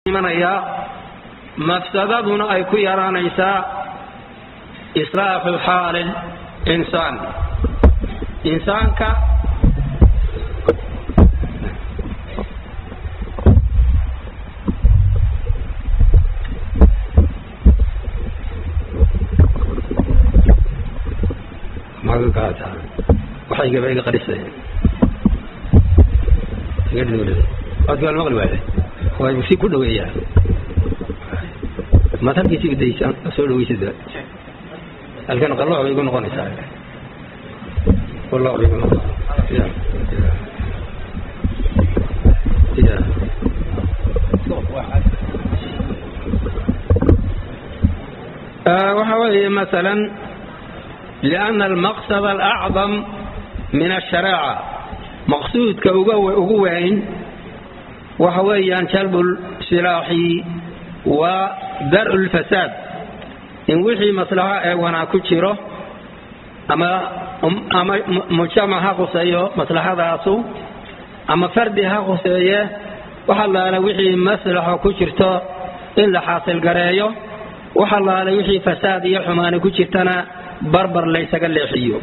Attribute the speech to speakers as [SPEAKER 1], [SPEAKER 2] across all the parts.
[SPEAKER 1] imanayaa mafsadaduna ay ku yaraanaysaa islaaxu xaali insaan insaanka waxaygaba iga qarisay codka maqli waaye way si ku dhaweeyaa maad halkiisi daysa soo dhaweysid halkan qalooc bay igu noqonaysaa qalooc bay igu noqon ya ya waxa weeye masalan لأن المقصد الأعظم من الشريعة مقصودك ugu weyn waxa weeyaan jalb silaaxi wa dar lfasaad in wixii maslaxo ee wanaag ku jiro ama ama mujtamac ha khuseeyo maslaxadaasu ama fardi ha khuseeye wax allaale wixii maslaxo ku jirto in la xaasil gareeyo wax allaale wixii fasaad iyo xumaani ku jirtana barbar laysaga leexiyo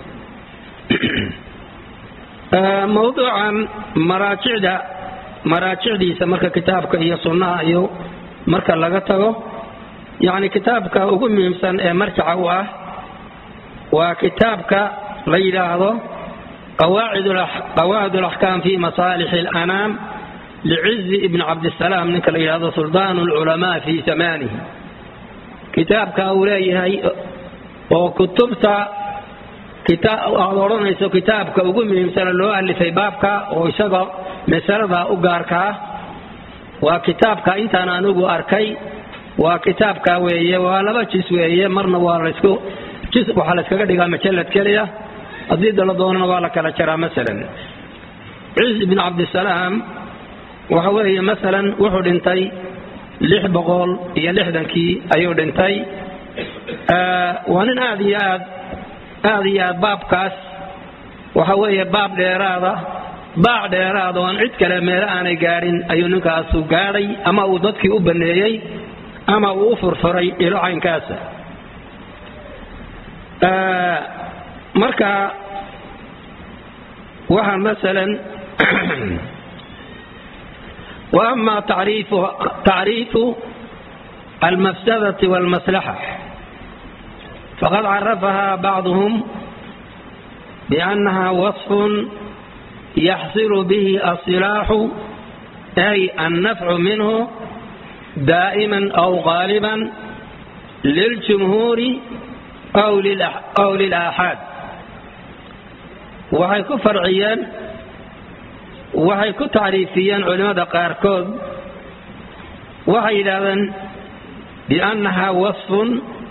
[SPEAKER 1] mawduucan maraajicda maraajicdiisa marka kitaabka iyo sunnaha iyo marka laga tago yacni kitaabka ugu muhiimsan ee marjaca u ah waa kitaabka la yidhaahdo qawaacid alaxkaam fi masaalix alanaam licizi ibn cabdisalaam ninka la yidhahdo suldaan alculamaa fi zamaanihi kitaabka uu leeyahay oo kutubta aad odhanayso kitaabka ugu muhiimsana loo alifay baabka oo isaga masalada u gaarkaa waa kitaabka intaan anigu arkay waa kitaabka weeye waa laba jis weeye marna waa lasku jis waxaa layskaga dhigaa majalad keliya haddii dala doonana waa la kala jaraa masalan ciz ibn cabdisalaam waxa weeye masalan wuxuu dhintay lix boqol iyo lixdankii ayuu dhintay waa nin aad iyo aad aad iyo aad baabkaas waxa weeye baab dheeraada baac dheeraada oo aan cid kale meelo aanay gaadhin ayuu ninkaasu gaadhay ama uu dadkii u banneeyey ama uu u furfuray ilo caynkaasa marka waxa masalan wa ama tacriifu almafsadati walmaslaxa faqad carafaha bacduhum biannaha wasfun yaxsilu bihi asilaaxu ay annafcu minhu daa'iman aw qaaliban liljumhuuri aw lilaaxaad waxay ku farciyeen waxay ku tacriifiyeen culimmada qaarkood waxay yidhaahdeen biannaha wasfun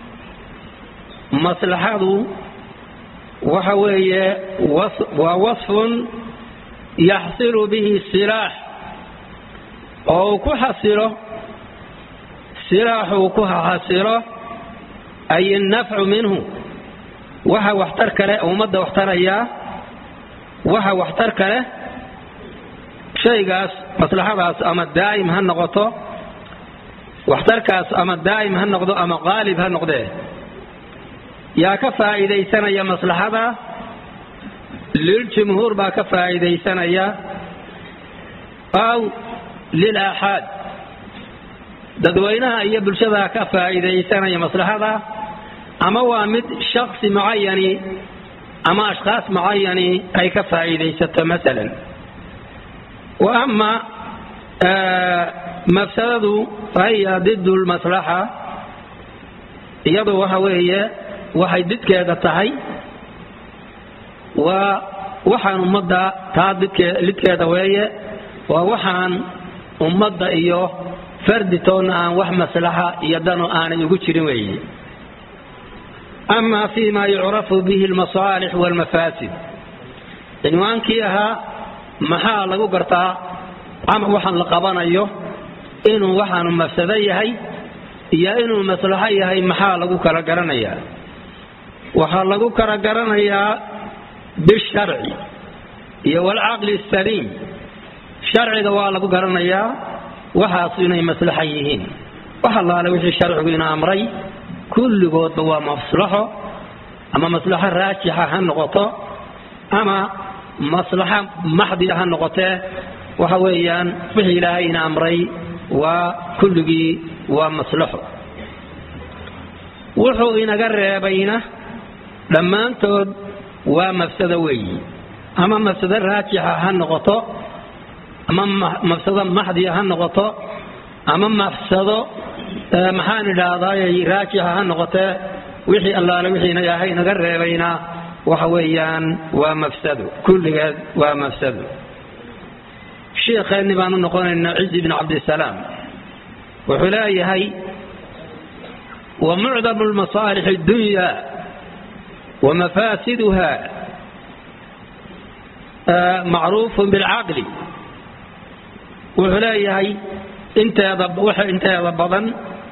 [SPEAKER 1] maslaxadu waxa weeye waa wasfun yaxsilu bihi silaax oo uu ku xasilo silaaxuu ku xasilo ay innafcu minhu waxa waxtar kale ummadda waxtarayaa waxa waxtar kale shaygaas maslaxadaas ama daa'im ha noqoto waxtarkaas ama daa'im ha noqdo ama qaalib ha noqdee yaa ka faa'iidaysanaya maslaxada liljumhuur baa ka faa'iidaysanaya aw lilaaxaad dadweynaha iyo bulshadaa ka faa'iidaysanaya maslaxada ama waa mid shaksi mucayani ama ashkhaas mucayani ay ka faa'iidaysato masalan wa ama mafsadadu fahiya did lmaslaxa iyadu waxa weeye waxay didkeeda tahay waa waxaan ummadda taa lidkeeda weeye waa waxaan ummadda iyo farditoonna aan wax maslaxa iyo dano aanay ugu jirin weeye ama fi ma yucrafu bihi almasaalix walmafaasid cinwaankii ahaa maxaa lagu gartaa waxaan la qabanayo inuu waxaanu mafsado yahay iyo inuu maslaxo yahay maxaa lagu kala garanayaa waxaa lagu kala garanayaa bisharci iyo walcaqli saliim sharciga waa lagu garanayaa waxaas inay maslaxa yihiin wax allaale wixii sharcigu ina amray kulligoodba waa maslaxo ama maslaxo raajixa ha noqoto ama maslaxo maxdiya ha noqotee waxa weeyaan wixii ilaahay ina amray waa kulligii waa maslaxo wuxuu inaga reebayna dhammaantood waa mafsado weeyi ama mafsado raajixa ha noqoto ama mafsado maxdiya ha noqoto ama mafsado maxaan idhaahdaay raajixa ha noqotee wixii allaale wixii ilaahay inaga reebayna waxa weeyaan waa mafsado kulligeed waa mafsado sheekheenni baanu noqonaynaa cizi bn cabdisalaam wuxuu leeyahay ومعظم المصالح الدنيا ومفاسدها معروف بالعقل وحلايهي انت انت ضبضا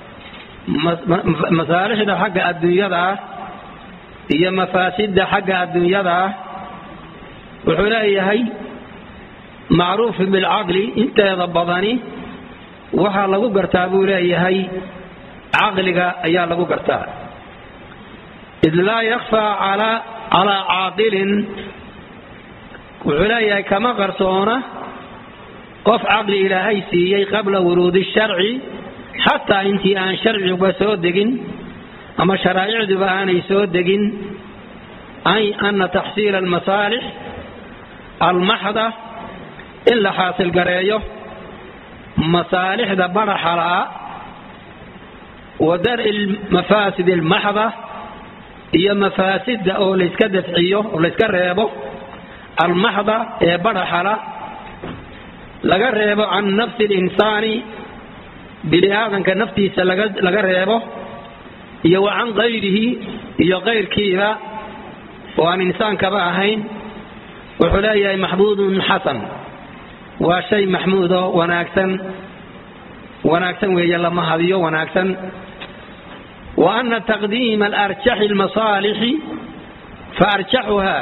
[SPEAKER 1] masaalixda xagga adduunyada ah iyo mafaasidda xagga adduunyada ah wuxuu leeyahay macruufin bilcaqli inteeda badani waxaa lagu gartaa buu leeyahay caqliga ayaa lagu gartaa id laa yakfaa calaa caaqilin wuxuu leeyahay kama qarsoona qof caqli ilaahay siiyey qabla wuruudi sharci xataa intii aan sharciguba soo degin ama sharaa'icduba aanay soo degin ay ana taxsiila almasaalix almaxda in la xaasil gareeyo masaalixda baraxalaa wa dar'i mafaasid almaxda iyo mafaasidda oo layska dafciyo oo layska reebo almaxda ee baraxala laga reebo can nafsi alinsaani bini aadanka naftiisa laga reebo iyo wa can kayrihi iyo kayrkiiba oo aan insaankaba ahayn wuxuu leeyahay maxmuudun xasan waa shay maxmuudo wanaagsan wanaagsan weeye lama hadiyo wanaagsan wa ana taqdiima alarjaxi almasaalixi faarjaxuha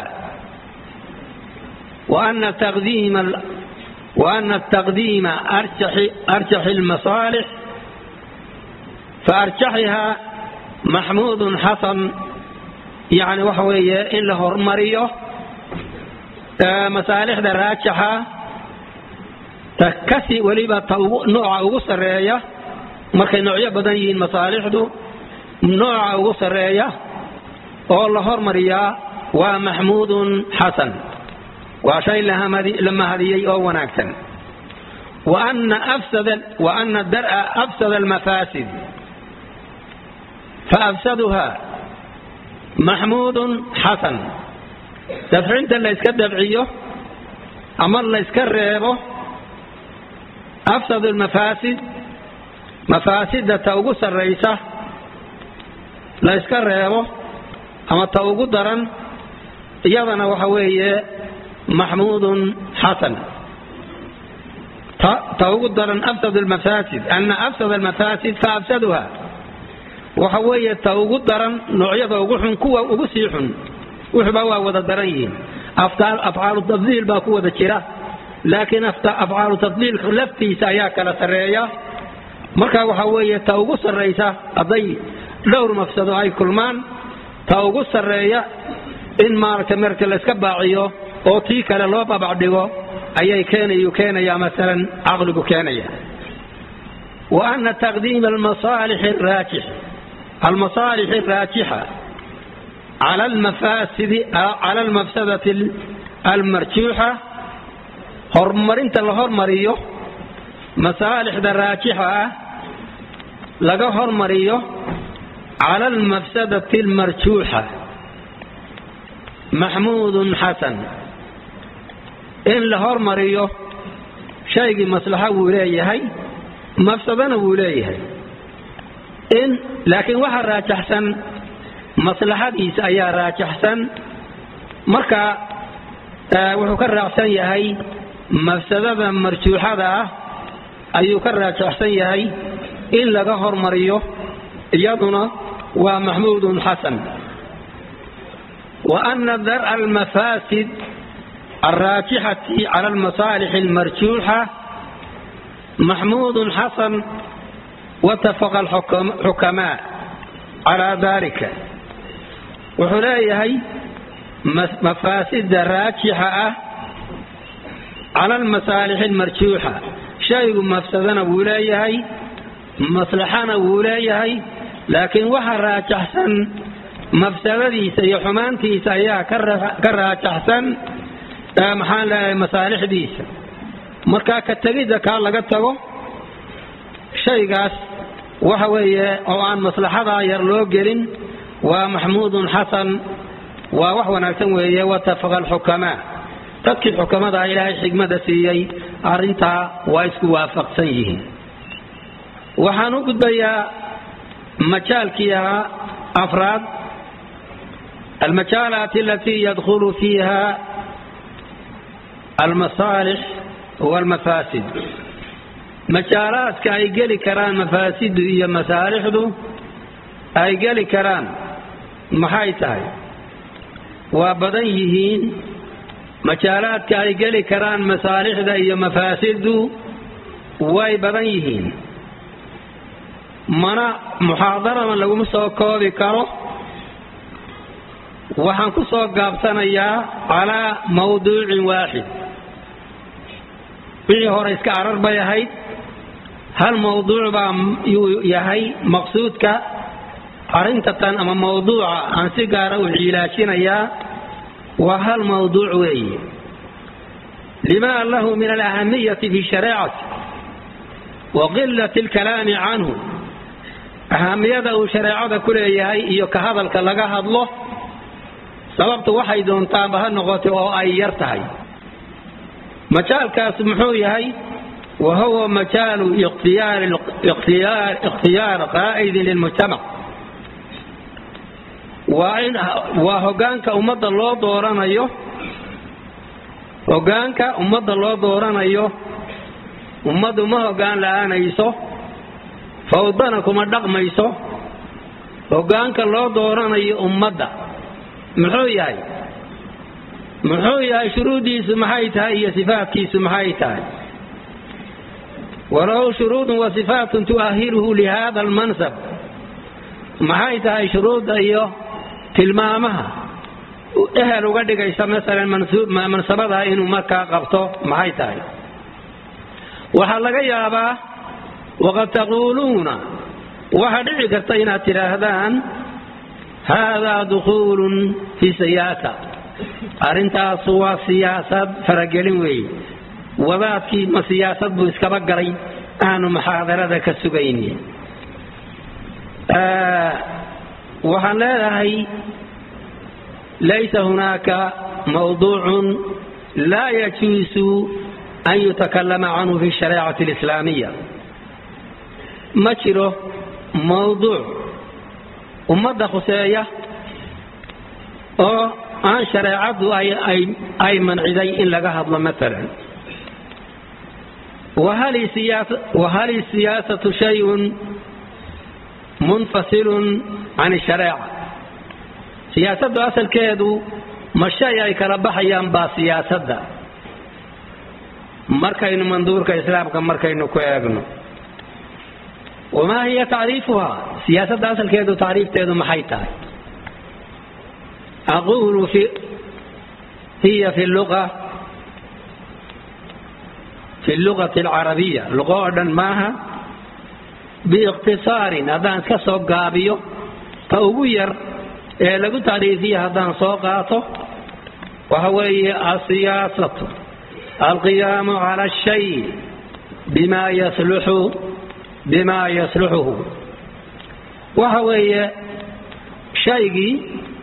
[SPEAKER 1] وأن تقديم وأن التقديم أرجح, أرجح المصالح فأرجحها محمود حسن يعني وحوية إن له مريو مسالح دراجحة تكسي وليبا نوع ugu sareeya markay noocyo badan yihiin masaalixdu nooca ugu sareeya oo la hormariyaa waa maxmuudun xasan waa shay la mahadiyey oo wanaagsan وأن درء أفسد المفاسد فأفسدها محمود حسن دفعنت اللي اسك دفعيه أما اللي اسك الريبه أفسد المفاسد مفاسد توقس الرئيسة لا اسك الريبه أما توقو درن يضنا وحويه محمود حسن توقد درن أفسد المفاسد أن أفسد المفاسد فأفسدها وحوية توقد درن نوعية وقحن كوة وقسيح وحبوا وذدرين أفعال التفضيل باقوة ذكرة لكن أفعال التفضيل لفتي ساياك لسرية مركا وحوية توقد الرئيسة أضي دور مفسد أي كلمان توقد الرئية إن مارك مركا لسكباعيه oo tii kale loo babacdhigo ayay keenayu keenayaa maalan caqligu keenaya wa ana taqdiima almasaalix araajix almasaalix araajixa cala almafaasidi cala almafsadati almarjuuxa horumarinta la hormariyo masaalixda raajixa ah laga hormariyo cala almafsadati almarjuuxa maxmuudun xasan in la hormariyo shaygii maslaxo wuu leeyahay mafsadana wuu leeyahay in laakiin waxa raajaxsan maslaxadiisa ayaa raajaxsan marka wuxuu ka raacsan yahay mafsadada marjuuxada ah ayuu ka raajaxsan yahay in laga hormariyo iyaduna waa maxmuudun xasan وأن درء المفاسد الراجحة على المصالح المرجوحة maxmuudun xasan watafaqa alxukamaa calaa daalika wuxuu leeyahay mafaasida raajixa ah cala almasaalix almarjuuxa shaygu mafsadana wuu leeyahay maslaxana wuu leeyahay laakiin waxa raajaxsan mafsadadiisa iyo xumaantiisa ayaa ka raajaxsan maxaan leeyahay masaalixdiisa markaa ka tegidda kaa laga tago shaygaas waxa weeye oo aan maslaxadaa yar loo gelin waa maxmuudun xasan waa wax wanaagsan weeye watafaqa alxukamaa dadkii xukamada ilaahay xigmada siiyey arrintaa waa isku waafaqsan yihiin waxaan u gudbayaa majaalkii ahaa afraad almajaalaat alatii yadkhulu fiiha almasaalix walmafaasid majaalaadka ay geli karaan mafaasidu iyo masaalixdu ay geli karaan maxay tahay waa badan yihiin majaalaadka ay geli karaan masaalixda iyo mafaasiddu way badan yihiin mana muxaadarama laguma soo koobi karo waxaan ku soo gaabsanayaa calaa mawduucin waaxid wixii hore iska arar bay ahayd hal mawduuc baa yuu yahay maqsuudka arrintatan ama mawduuca aan si gaara u ciilaajinayaa waa hal mawduuc weeye lima lahu min alahamiyati fi shareecati wa qilati alkalaami canhu ahamiyada uu shareecada ku leeyahay iyo ka hadalka laga hadlo sababtu waxay doontaanba ha noqotay oo ay yar tahay majaalkaas muxuu yahay wa huwa majaalu ikhtiyaar qaa'idin lilmujtamac waa hogaanka ummadda loo dooranayo hogaanka ummadda loo dooranayo ummaddu ma hogaan la'aanayso fawdana kuma dhaqmayso hogaanka loo dooranayo ummadda muxuu yahay muxuu yahay shuruuddiisu maxay tahay iyo sifaatkiisu maxay tahay walahu shuruudun wa sifaatun tu'ahiluhu lihada almansab maxay tahay shuruudda iyo tilmaamaha ehel uga dhigaysa masalan mansabada inuu markaa qabto maxay tahay waxaa laga yaabaa waqad taquuluuna waxaa dhici karta inaad tidhaahdaan haadaa dukhuulun fii siyaasa arrintaasu waa siyaasad faragelin weeye wadaadkii ma siyaasad buu iskaba galay aanu muxaadarada ka sugayni waxaan leedahay laysa hunaaka mawduucun laa yajuusu an yutakallama canhu fi shareecati alislaamiya ma jiro mawduuc ummadda khuseeya oo aan shareecaddu ay manciday in laga hadlo maalan wahal siyaasatu shayun munfasilun can shareeca siyaasaddu asalkeedu ma shay ay kala baxayaan baa siyaasadda markaynu manduurka islaamka markaynu ku eegno wamaa hiya tacriifuhaa siyaasadda asalkeedu tacriifteedu maxay tahay aquulu hiya fi lua fi lugati alcarabiya luqo oo dhan maaha biikhtisaarin haddaan iska soo gaabiyo ta ugu yar ee lagu tacriifiya haddaan soo qaato waxa weeye asiyaasatu alqiyaamu cala ashay bima yasluxu bima yasluxuhu waxa weeye shaygii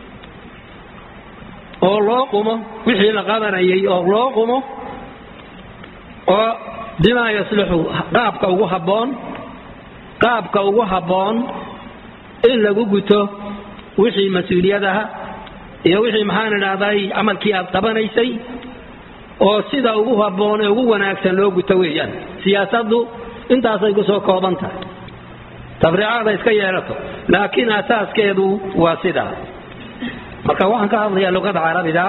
[SPEAKER 1] oo loo qumo wixii la qabanayay oo loo qumo oo bimaa yasluxu qaabka ugu habboon qaabka ugu habboon in lagu guto wixii mas-uuliyadaha iyo wixii maxaan idhahday camalkii aad qabanaysay oo sida ugu habboon ee ugu wanaagsan loo guto weeyaan siyaasaddu intaasay ku soo kooban tahay tabriicaada iska yeelato laakiin asaaskeedu waa sidaa marka waxaan ka hadlayaa luqada carabiga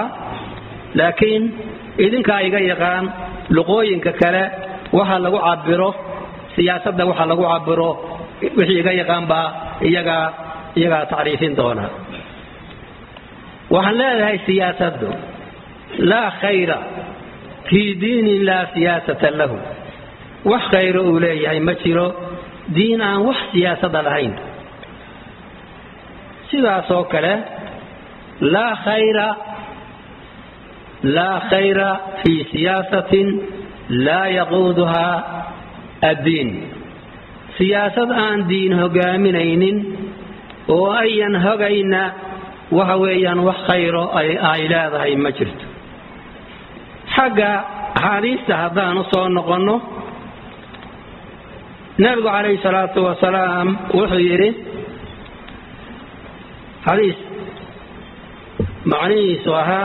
[SPEAKER 1] laakiin idinkaa iga yaqaan luqooyinka kale waxa lagu cabiro siyaasadda waxa lagu cabiro wixii iga yaqaan baa iyagaa iyagaa tacriifin doona waxaan leedahay siyaasaddu laa khayra fii diinin laa siyaasata lahu wax khayro uu leeyahay ma jiro diin aan wax siyaasada lahayn sidaasoo kale laa khayra laa khayra fii siyaasatin laa yaquuduhaa addiin siyaasad aan diin hogaaminaynin oo ayan hogayna waxa weeyaan wax khayro ay leedahay ma jirto xagga axaadiista haddaan u soo noqonno nabigu calayhi salaatu wasalaam wuxuu yidhi xadiis macnihiisu ahaa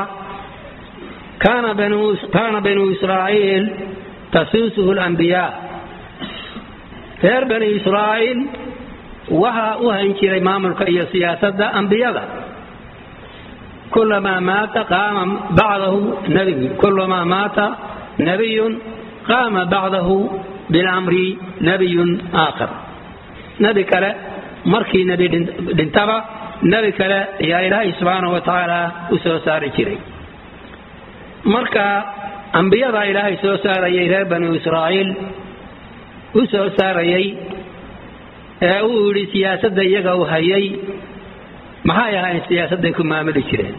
[SPEAKER 1] kaana banuu israa'iil tasuusuhu alambiyaa reer bani israa'iil waxaa u hayn jiray maamulka iyo siyaasadda ambiyada kulamaa maata qaama bacdahu nabiy kulamaa maata nabiyun qaama bacdahu bilamri nabiyun aakhar nebi kale markii nebi dhintaba nebi kale ayaa ilaahay subxaanahu wa tacaala u soo saari jiray marka ambiyada ilaahay soo saarayay reer banu israa'iil u soo saarayay ee uu yidhi siyaasadda iyaga u hayay maxay ahayn siyaasadday ku maamuli jireen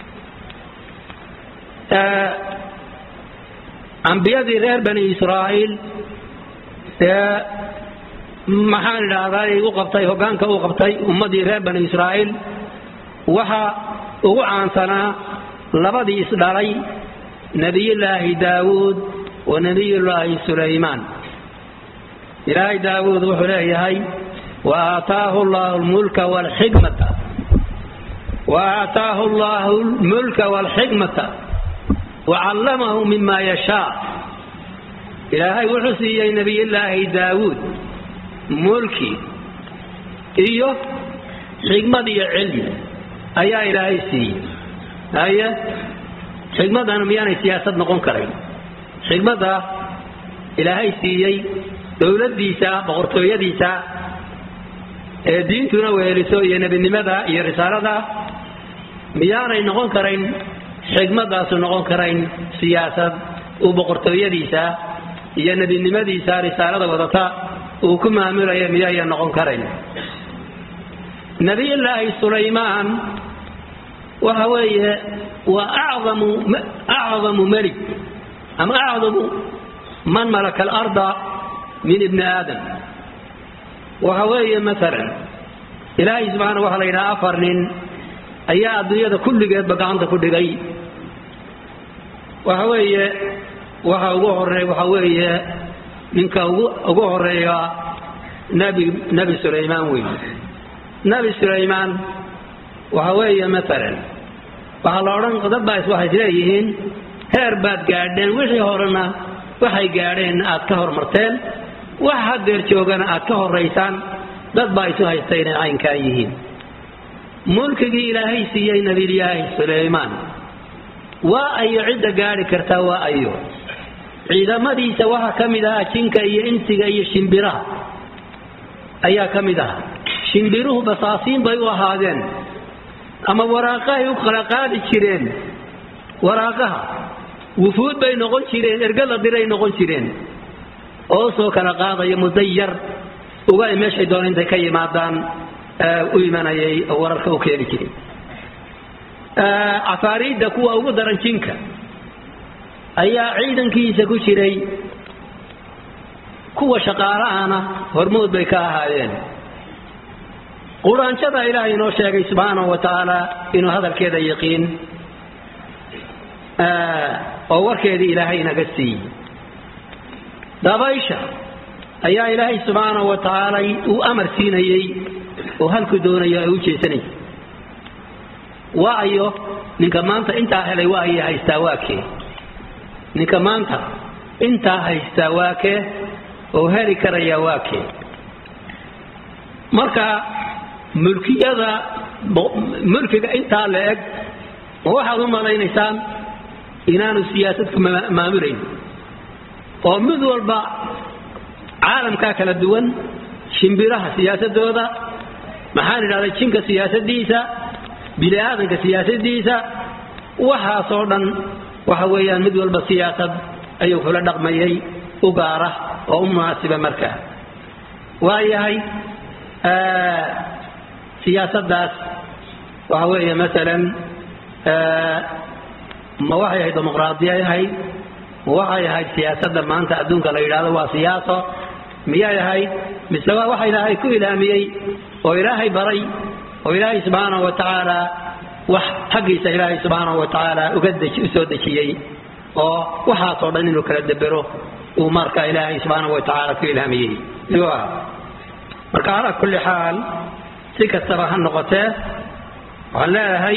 [SPEAKER 1] ambiyadii reer bani israa'iil ee maxaan idhaahdaa u qabtay hoggaanka u qabtay ummaddii reer bani israa'iil waxa ugu caansanaa labadii isdhalay nebiyullaahi daawuud wa nebiyullaahi sulaymaan ilaahay daawuud wuxuu leeyahay wa aataahu allahu lmulka waalxikmata wa aataahu allahu lmulka waalxikmata wacallamahu mima yashaa ilaahay wuxuu siiyey nebiyullaahi daawuud mulki iyo xikmad iyo cilmi ayaa ilaahay siiyey haye xikmadana miyaanay siyaasad noqon karayn xikmadda ilaahay siiyey dowladdiisa boqortooyadiisa ee diintuna weeliso iyo nebinimada iyo risaalada miyaanay noqon karayn xikmadaasu noqon karayn siyaasad uu boqortooyadiisa iyo nebinimadiisa risaalada wadata uu ku maamulaya miyaayan noqon karayn nebiyullaahi sulaymaan waxa weeye waa acdamu acdamu melig ama acdamu man malaka alarda min ibni aadam waxa weeye maalan ilaahay subxaana waxaa la yidhaha afar nin ayaa adduunyada kulligeedba gacanta ku dhigay waxa weeye waxa ugu horeey waxa weeye ninka ugu horeeya nebi nebi sulaymaan wey nebi sulaymaan waxa weeye maalan waxaa la odhan dad baa waxay isleeyihiin heer baad gaadheen wixii horena waxay gaadheen aad ka hormarteen wax hadeer joogana aad ka horaysaan dad baa isu haysta inay caynkaa yihiin mulkigii ilaahay siiyey nabiyullaahi sulaymaan waa ayo cidda gaadhi kartaa waa ayo ciidamadiisa waxaa ka mid ahaa jinka iyo insiga iyo shimbiraha ayaa ka mid ahaa shimbiruhu basaasiin bay u ahaadeen ama waraaqahay u kala qaadi jireen waraaqaha wufuud bay noqon jireen ergada diray noqon jireen oo soo kala qaadaya muddo yar uga ay meeshay doona intay ka yimaadaan u imanayay wararka u keeni jiray cafaariidda kuwa ugu daran jinka ayaa ciidankiisa ku jiray kuwa shaqaalahana hormood bay ka ahaayeen quraanjada ilaahay inoo sheegay subxaanahu wa tacaala inuu hadalkeeda yaqiin oo warkeedii ilaahay inaga siiyey dabaysha ayaa ilaahay subxaanahu wa tacaala uu amar siinayey oo halku doonayo ay u jeesanaysa waayo ninka maanta intaa helay waa ayay haystaa waakee ninka maanta intaa haystaa waakee oo heli karaya waakee marka mulkiyada mulkiga intaa la eg ma waxaad u malaynaysaan inaanu siyaasad ku maamulayn oo mid walba caalamkaa kala duwan shimbiraha siyaasadooda maxaan idhahday jinka siyaasadiisa bini aadanka siyaasadiisa waxaasoo dhan waxa weeyaan mid walba siyaasad ayuu kula dhaqmayay u gaara oo u munaasiba markaa waayahay siyaasaddaas waxa weeye masalan ma waxay ahayd dimuqraadiyay ahayd ma waxay ahayd siyaasadda maanta adduunka la yidhahdo waa siyaaso miyay ahayd mise waa waxa ilaahay ku ilaamiyey oo ilaahay baray oo ilaahay subxaanahu wa tacaala wax xaggiisa ilaahay subxaanahu wa tacaala uga u soo dejiyey oo waxaasoo dhan inuu kala debero uu marka ilaahay subxaanahu wa tacaala ku ilhaamiyey marka calaa kulli xaal si kastaba ha noqotee waxaan leeyahay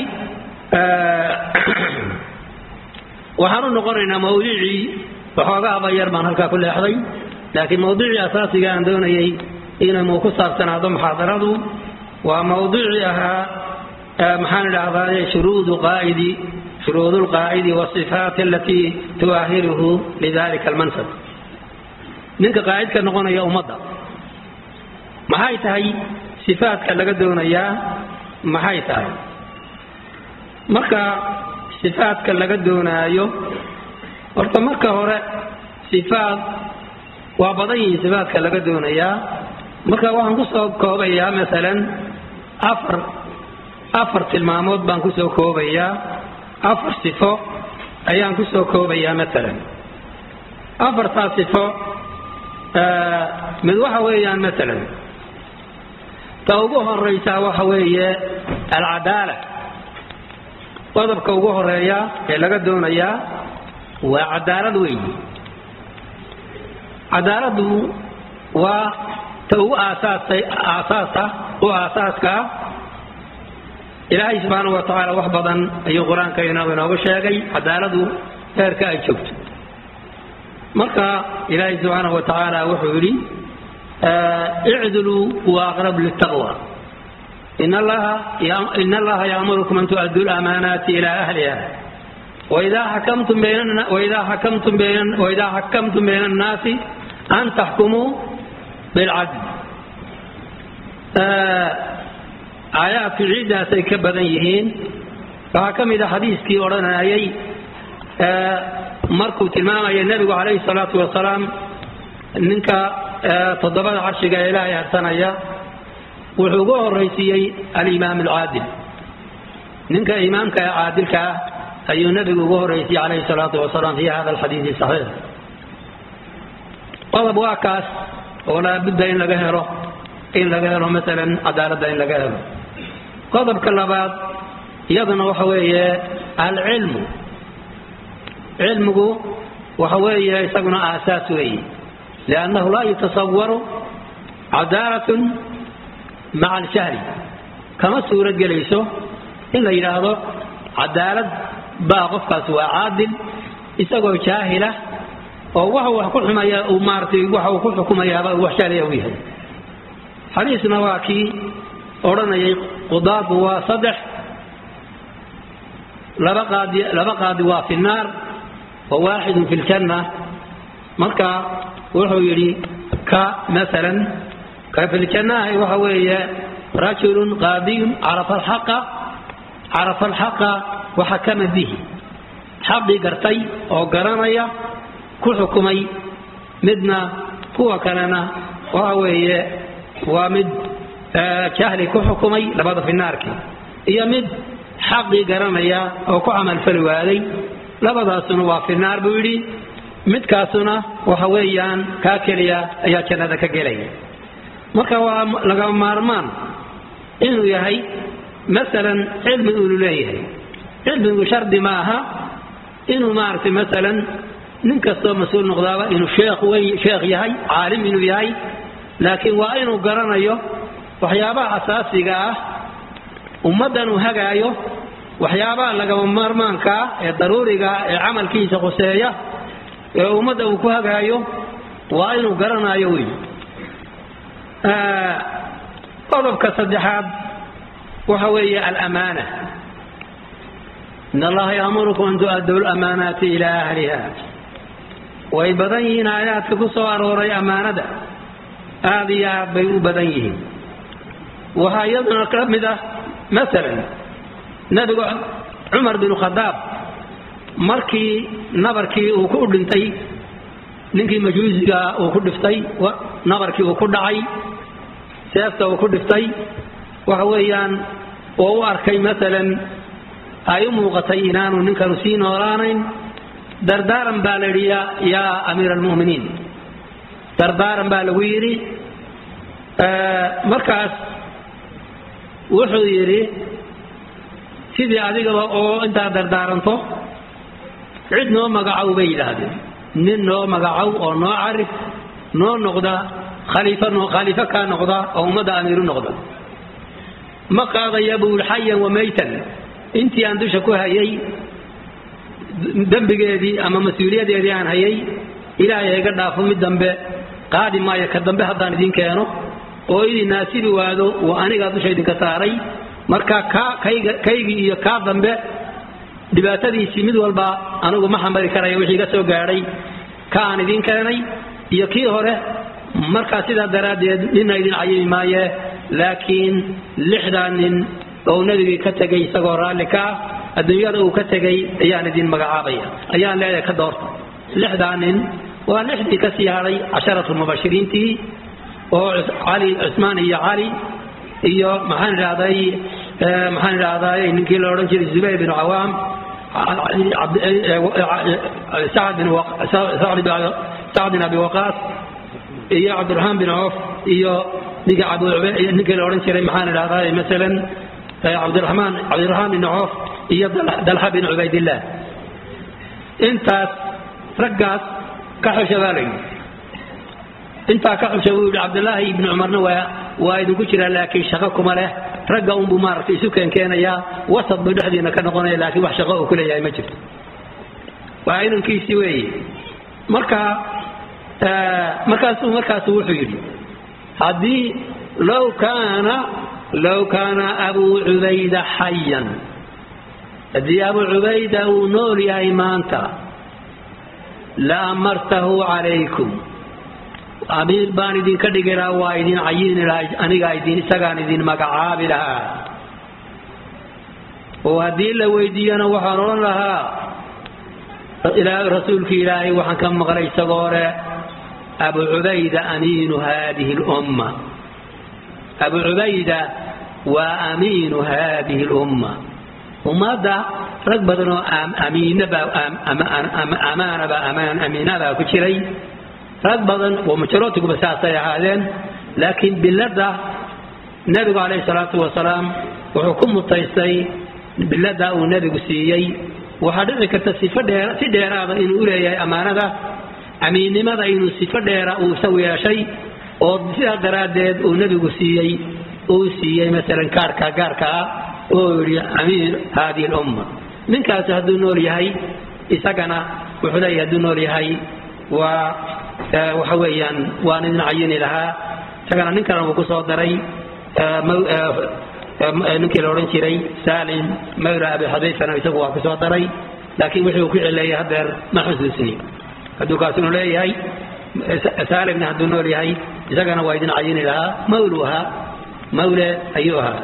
[SPEAKER 1] waxaan u noqonaynaa mawduucii waxoogaaba yar baan halkaa ku leexday laakiin mawduucii asaasiga aan doonayay inuu ku saabsanaado muxaadaradu waa mawduucii ahaa maxaan idhaahdaa shuruudu qaa'idi shuruud lqaa'idi wasifaat alatii tu'ahiruhu lidalika almansab ninka qaa'idka noqonaya ummadda maxay tahay sifaadka laga doonayaa maxay tahay marka sifaadka laga doonaayo horta marka hore sifaad waa badan yihiin sifaadka laga doonayaa marka waxaan kusoo koobayaa masalan afar afar tilmaamood baan kusoo koobayaa afar sifo ayaan kusoo koobayaa masalan afartaa sifo mid waxa weeyaan masalan ta ugu horaysaa waxa weeye alcadaala qodobka ugu horeeya ee laga doonayaa waa cadaalad weyn cadaaladu waa ta ugu aasaasa aasaasa u aasaaska ah ilaahay subxaanahu wa tacaala wax badan ayuu qur-aanka inooga sheegay cadaaladu heerka ay joogto marka ilaahay subxaanahu wa tacaala wuxuu yidhi icdiluu huwa aqrab litaqwa in allaha yaamurukum an tu'aduu lamaanaati ila ahliha waidaa xakamtum bayna annaasi an taxkumuu bilcadl aayaadku ciiddaasay ka badan yihiin waxaa ka mid a xadiiskii odhanayay markuu tilmaamaya nebigu calayhi salaatu wasalaam ninka toddobada carshiga ee ilaahay harsanaya wuxuu ugu horraysiiyey alimaam alcaadil ninka imaamka ee caadilka ah ayuu nebigu ugu horraysiiyey calayhi salaatu wasalaam fi hada alxadiidi saxiix qodob waa kaas oo laabudda in laga helo in laga helo masalan cadaaladda in laga helo qodobka labaad iyaduna waxa weeye alcilmu cilmigu waxa weeye isaguna aasaas weeye liannahu laa yutasawaru cadaalatun maca aljahli kama suuro gelayso in la yidhaahdo cadaalad baa qofkaas waa caadil isagoo jaahila oo waxa wax ku xumaya uu maaratay waxa uu ku xukumayaaba uu wax jahliya u yahay xadiisna waa kii odhanayay qudaadu waa saddex laba qaadi laba qaadi waa fi nnaar wa waaxidun fi ljanna marka wuxuu yidhi ka masalan ka fi ljannaahi waxa weeye rajulun qaadiyun carafa alxaqa carafa alxaqa waxakama bihi xaqii gartay oo garanaya ku xukumay midna kuwa kalena waxa weeye waa mid jahli ku xukumay labada finaarkii iyo mid xaqii garanaya oo ku camalfali waaday labadaasuna waa finaar buu yidhi midkaasuna waxa weeyaan kaa keliya ayaa jannada ka gelaya marka waa laga maarmaan inuu yahay masalan cilmi unu leeyahay cilmigu shardi ma aha inuu maaragtay masalan nin kastoo mas-uul noqdaaba inuu sheekh wey sheekh yahay caalim inuu yahay laakiin waa inuu garanayo waxyaabaha asaasiga ah ummaddan uu hagaayo waxyaabaha lagama maarmaankaa ee daruurigaa ee camalkiisa khuseeya ee ummadda uu ku hagaayo waa inuu garanayo wey qodobka saddexaad waxa weeye alamaana in allaha yaamurukum an tu'aduu lamaanaati ilaa ahliha way badan yihiin aayaadka ku soo arooray ammaanada aad iyo aad bay u badan yihiin waxaa iyaduna ka mid ah maalan nebigu cumar binu khadaab markii nabarkii uu ku dhintay ninkii majuusiga uu ku dhiftay nabarkii uu ku dhacay seefta uu ku dhiftay waxa weeyaan oo u arkay maalan ay u muuqatay inaanu ninkanu sii noolaanayn dardaaran baa la yidhi yaa amiira almu'miniin dardaaran baa lagu yidhi markaas wuxuu yidhi sidii adigaba oo intaad dardaaranto cid noo magacow bay yidhaahdeen nin noo magacow oo noo carif noo noqda khaliifo kaa noqda oo ummadda amiiru noqda ma qaadaya buu yidhi xayan wa maytan intii aan dusha ku hayay dembigeedii ama mas-uuliyadeedii aan hayay ilaahay iga dhaafo mid dambe qaadi maayo ka dambe haddaan idiin keeno oo idin naasibi waado waa anigaa dusha idinka saaray marka kaygii iyo kaa dambe dhibaatadiisii mid walba anigu ma xambari karaya wixii iga soo gaadhay ka aan idiin keenay iyo kii hore markaa sidaa daraaddeed nina idin cayimi maaye laakiin lixdaa nin oo nebigii ka tegay isagoo raalli ka ah adduunyada uu ka tegay ayaan idin magacaabaya ayaan leedahay ka doorta lixdaa nin waa lixdii ka sii hadhay casharatu mubashiriintii oo cali cusmaan iyo cali iyo maxaan idhahday maxaan idhahday ninkii la odhan jiray zubayr bin cawaam sacd bin abi waqaas iyo cabdiraxmaan bin coof iyo ninkii la odhan jiray maxaan idhahday masalan cabdiraxmaan cabdiraxmaan bin coof iyo dalxa bin cubaydillah intaas raggaas ka xusha baa layidhi intaa ka xusha buu yidhi cabdilaahi ibni cumarna waa waa idinku jiraa laakiin shaqo kuma leh ragga unbuu maaragtay isu keenkeenayaa wasad buu dhexdiina ka noqonaya laakiin wax shaqo uu ku leeyahay ma jirto waa inankiisii weeye marka markaasuu markaasuu wuxuu yidhi haddii low kaana low kaana abuu cubayda xayan haddii abuu cubayda uu nool yahay maanta la amartahu calaykum amiir baan idinka dhigi lahaa waa idin cayini lahaa anigaa idin isagaan idin magacaabi lahaa oo haddii la weydiiyana waxaan odhan lahaa rasuulki ilaahay waxaan ka maqlay isagoo le abu cubayda amiinu haadihi lumma abu cubayda waa amiinu haadihi lumma ummadda rag badan oo amaanaba amiinabaa ku jiray rag badan oo majorootigaba saasay ahaadeen laakiin bilada nebigu calayhi salaatu wasalaam wuxuu ku mutaystay bilada uu nebigu siiyey waxaa dhici karta sifo dheer si dheeraada inuu u leeyahay ammaanada amiinnimada inuu sifo dheera uu isagu yeeshay oo sidaa daraaddeed uu nebigu siiyey uu siiyey masalan kaarhka gaarka ah oo yidhi amiir haadihi lumma ninkaasi hadduu nool yahay isagana wuxuu leeyahay hadduu nool yahay waa waxa weeyaan waan idin cayini lahaa isagana nin kalena uu ku soo daray ninkii la odhan jiray salim mawla abi xudayfana isagu waa ku soo daray laakiin wixii uu ku celeeyay hadeer ma xusuusini hadduu kaasinu leeyahay salimna hadduu nool yahay isagana waa idin cayini lahaa mawlu ahaa mawle ayuu ahaa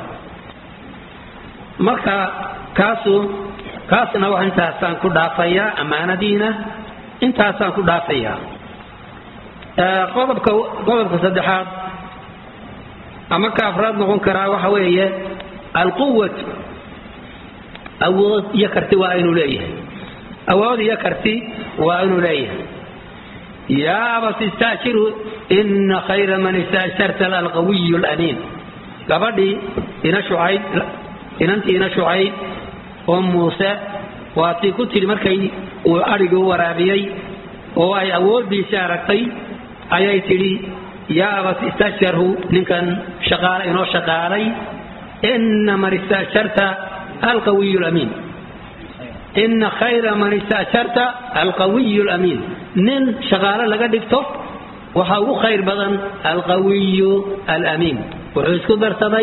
[SPEAKER 1] marka kaasu kaasna wax intaasaan ku dhaafayaa ammaanadiina intaasaan ku dhaafayaa qodobka qodobka saddexaad ama ka afraad noqon karaa waxa weeye alquwatu awood iyo karti waa inuu leeyahay awood iyo karti waa inuu leeyahay yaa abas istaajiru ina khayra man istaajarta alqawiyu lamiin gabadhii ina shucayd inantii ina shucayd oo muuse waa tii ku tiri markay uu adhigii u waraabiyey oo ay awooddiisii aragtay ayay tidhi yaa abas istajarhu ninkan shaqaala inoo shaqaalay ina man istaajarta alqawiyu lamiin ina khayra man istaajarta alqawiyu lamiin nin shaqaalo laga dhigto waxaa ugu khayr badan alqawiyu alamiin wuxuu isku darsaday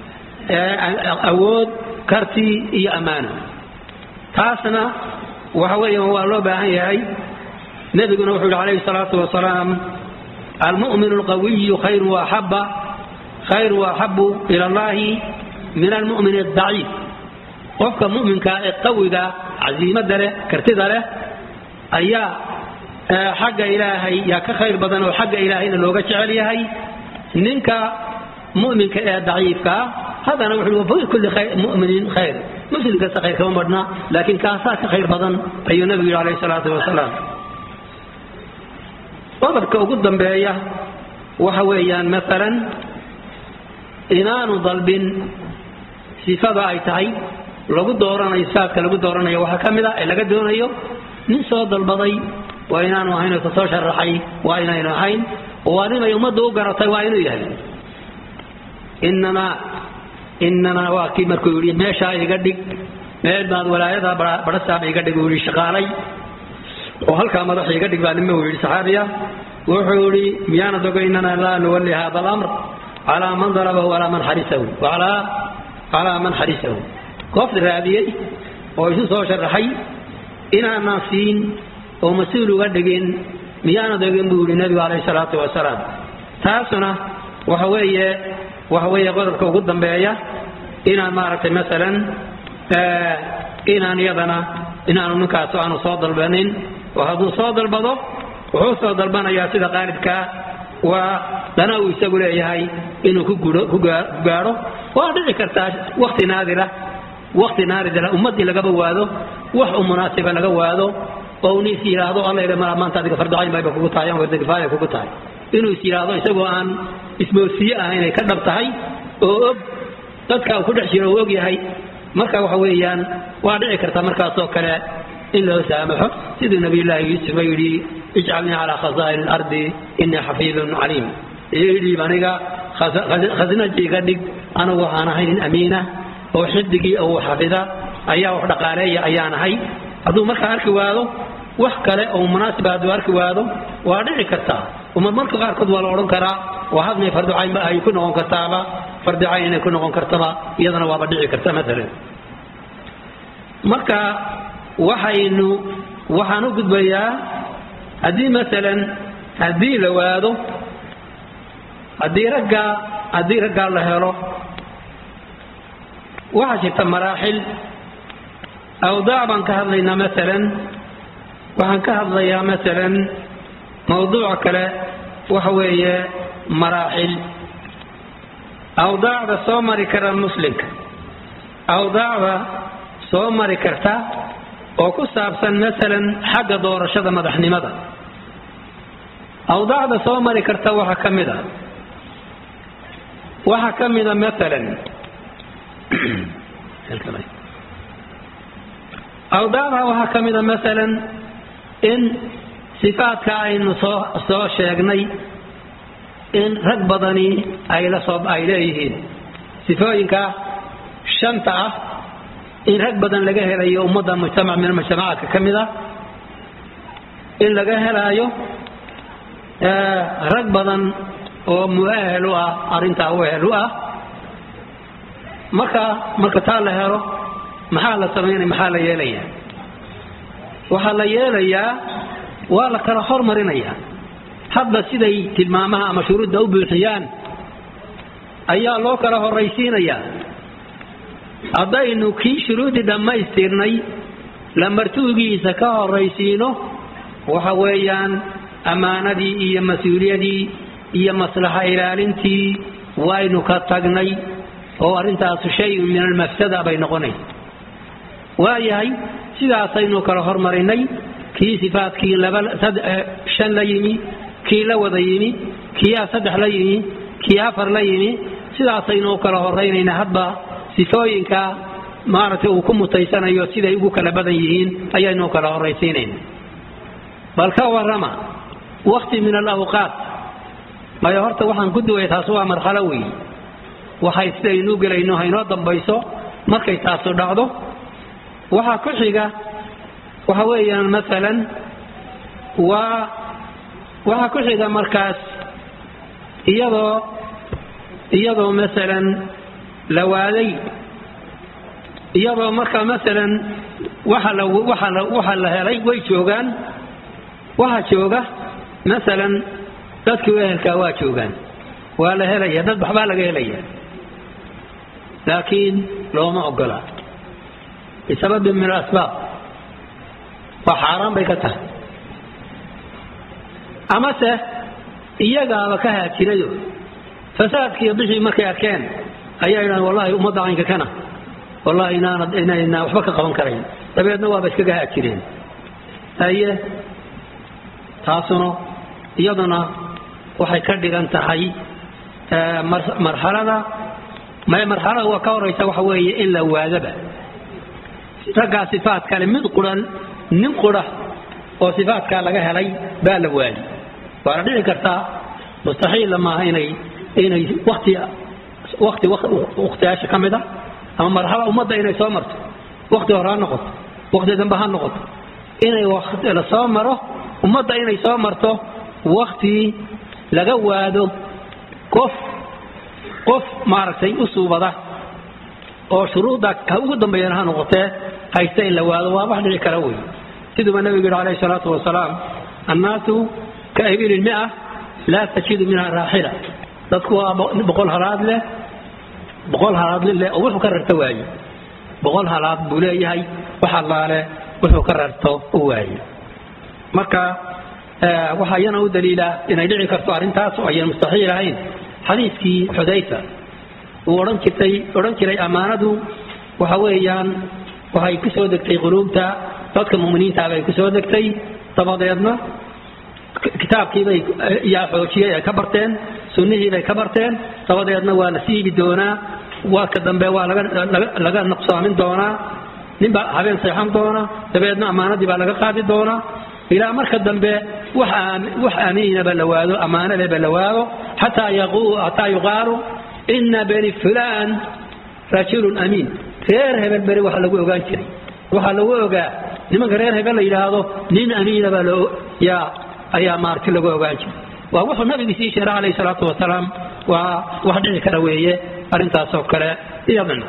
[SPEAKER 1] awood karti iyo ammaano taasna waxa weeya waa loo baahan yahay nebiguna wuxuu yihi calayhi salaatu wasalaam almu'minu alqawiyu khayru waaxaba khayru waaxabu ila allahi min almu'min adaciif qofka mu'minkaa ee qawiga casiimada leh kartida leh ayaa xagga ilaahay yaa ka khayr badan oo xagga ilaahayna looga jecel yahay ninka mu'minka ee daciifkaa haddana wuxuu wa kulli mu'minin khayr muslim kasta khayr kama madhna laakiin kaasaa ka khayr badan ayuu nabigu yidhi alayhi salaatu wasalaam qodobka ugu dambeeya waxa weeyaan maalan inaanu dalbin sifada ay tahay lagu dooranayo sifaadka lagu dooranayo waxaa ka mid a ee laga doonayo nin soo dalbaday waa inaanu ahayn oo kasoo sharaxay waa inaynu ahayn waa ninay ummadda u garatay waa inuu yahay inamaa inamaa waa kii markuu yidhi meeshaa iga dhig meel baad walaayada barasaab iga dhig uu yidhi shaqaalay oo halkaa madax iga dhig baa nima uu yidhi saxaabiya wuxuu yidhi miyaanad ogo inana laa nuwalli hada alamr calaa man dalabahu walaa man xarisahu calaa man xarisahu goofta raadiyey oo isu soo sharaxay inaanaan siin oo mas-uul uga dhigin miyaanad ogin buu yidhi nebigu calayhi salaatu wasalaam taasuna waxa weeye waxa weeye qodobka ugu dambeeya inaan maaragtay masalan inaan iyadana inaanu ninkaas aanu soo dalbanin oo hadduu soo dalbado wuxuu soo dalbanayaa sida qaalibkaa waa dana uu isagu leeyahay inuu ku gaadho waa dhici kartaa wakti naadira wakti naadira ummaddii lagaba waado wax u munaasiba laga waado oo uu is yidhaahdo alla ila mala maanta adiga farducayn bayba kugu tahay ama wardagifaaya kugu tahay inuu is yidhaahdo isagoo aan ismoodsiye ah inay ka dhab tahay oo og dadka uu ku dhex jiro uu og yahay marka waxa weeyaan waa dhici karta markaasoo kale in loo saamaxo siduu nabiyullaahi yuusuf yidhi ijcalnii calaa khasaa'in alardi innii xafiidun caliim idhiib aniga khasnaji iga dhig anigu waxaan ahay nin amiina oo xidigii oo xafida ayaa wax dhaqaaleeya ayaan ahay hadduu markaa arki waado wax kale oo munaasiba hadduu arki waado waa dhici kartaa umad marka qaarkood waa la odhan karaa waa hadmay farducaynba ay ku noqon kartaaba farducayn inay ku noqon kartaba iyadana waaba dhici karta maalan marka waxaynu waxaan u gudbayaa haddii maalan haddii la waado haddii raggaa haddii raggaa la helo waxaa jirta maraaxil awdaac baan ka hadlaynaa maalan waxaan ka hadlayaa maalan mawduuca kale waxa weeye maraaxil awdaacda soo mari kara muslimka awdaacda soo mari karta oo ku saabsan maalan xagga doorashada madaxnimada awdaacda soo mari karta waxaa ka mid a waxaa ka mida maalan awdaacda waxaa ka mida maalan in sifaadka aynu soo soo sheegnay in rag badani ay la soo ay leeyihiin sifooyinka shanta ah in rag badan laga helayo ummadda mujtamac min mujtamacaadka ka mid a in laga helaayo rag badan oo muahel u ah arrintaa u ehel u ah marka marka taa la helo maxaa la samaynaya maxaa la yeelayaa waxaa la yeelayaa waa la kala hormarinayaa hadba siday tilmaamaha ama shuruudda u buuxiyaan ayaa loo kala horraysiinayaa haddaynu kii shuruuddii dhammaystirnay lamartuugiisa ka horraysiino waxa weeyaan ammaanadii iyo mas-uuliyadii iyo maslaxa ilaalintii waynu ka tagnay oo arrintaasu shayun min almafsada bay noqonaysa waayahay sidaasaynu kala hormarinay kii sifaadkii shan la yimi kii la wada yimi kiyaa saddex la yimi kii afar la yimi sidaasaynu u kala horaynayna hadba sifooyinka maaragtay uu ku mutaysanayo siday ugu kala badan yihiin ayaynu u kala horraysiinayna bal ka warrama wakti min alawqaat mayo horta waxaan ku duwaya taas waa marxalo weey waxay sidaynu gelayno haynoo dambayso markay taasu dhacdo waxaa ku xiga waxa weeyaan maalan waa waxaa ku xiga markaas iyadoo iyadoo maalan la waaday iyadoo marka maalan waxa la waxa la waxa la helay way joogaan waxaa jooga maalan dadkii ehelkaa waa joogaan waa la helaya dad waxbaa laga helaya laakiin looma ogola bisababin min alasbaab waa xaaraan bay ka tahay amase iyagaaba ka haajirayo fasaadkiiyo bixii markay arkeen ayaa idhahan wallahi ummadda caynka kana wallahi inaanad inaynaa waxba ka qaban karayn dabeedna waaba iskaga haajireen haye taasuna iyaduna waxay ka dhigan tahay marxalada marxalada waa ka horaysa waxa weeye in la waadaba raggaa sifaat kale mid quran nin qura oo sifaatkaa laga helay baa la waadi waana dhici kartaa mustaxiilla maaha inay inay wati wati wakhtiyaasha ka mid a ama marxala ummadda inay soo marto wakti hore ha noqoto wakti dambe ha noqoto inay la soo maro ummadda inay soo marto wakti laga waado qof qof maaragtay u suubada oo shuruudda ka ugu dambeeyana ha noqotee haysta in la waado waa wax dhici kara wey siduuba nabigu yidhi calayhi salaatu wasalaam annaasu ka ibilin mia laa tajidu minha raaxila dadku waa boqol halaad leh boqol halaad leh oo wuxuu ka rarto waaye boqol halaad buu leeyahay wax allaale wuxuu ka rarto u waaye marka waxaa iyana u daliila inay dhici karto arrintaas oo ayan mustaxiil ahayn xadiiskii xudayfa uu odhan jirtay odhan jiray ammaanadu waxa weeyaan waxay ku soo degtay quluubta dadka muminiinta bay ku soo degtay dabadeedna kitaabkiibay yaa xoojiyey ay ka barteen sunnihiibay ka barteen dabadeedna waa la siibi doonaa waadka dambe waa laga nuqsaamin doonaa ninbaa habeen seexan doona dabeedna ammaanadii baa laga qaadi doonaa ilaa marka dambe wax amiinaba la waado ammaanadaba la waado xataa yuqaalu ina beni fulaan rajulun amiin reer hebel beri waxa lagu ogaan jiray waxaa lagu ogaa nimanka reer hebel la yidhaahdo nin amiinaba ayaa maarti lagu ogaan jiray waa wuxuu nabigi sii sheera calayhi salaatu wasalaam waa wax dhici kara weeye arrintaasoo kale iyadana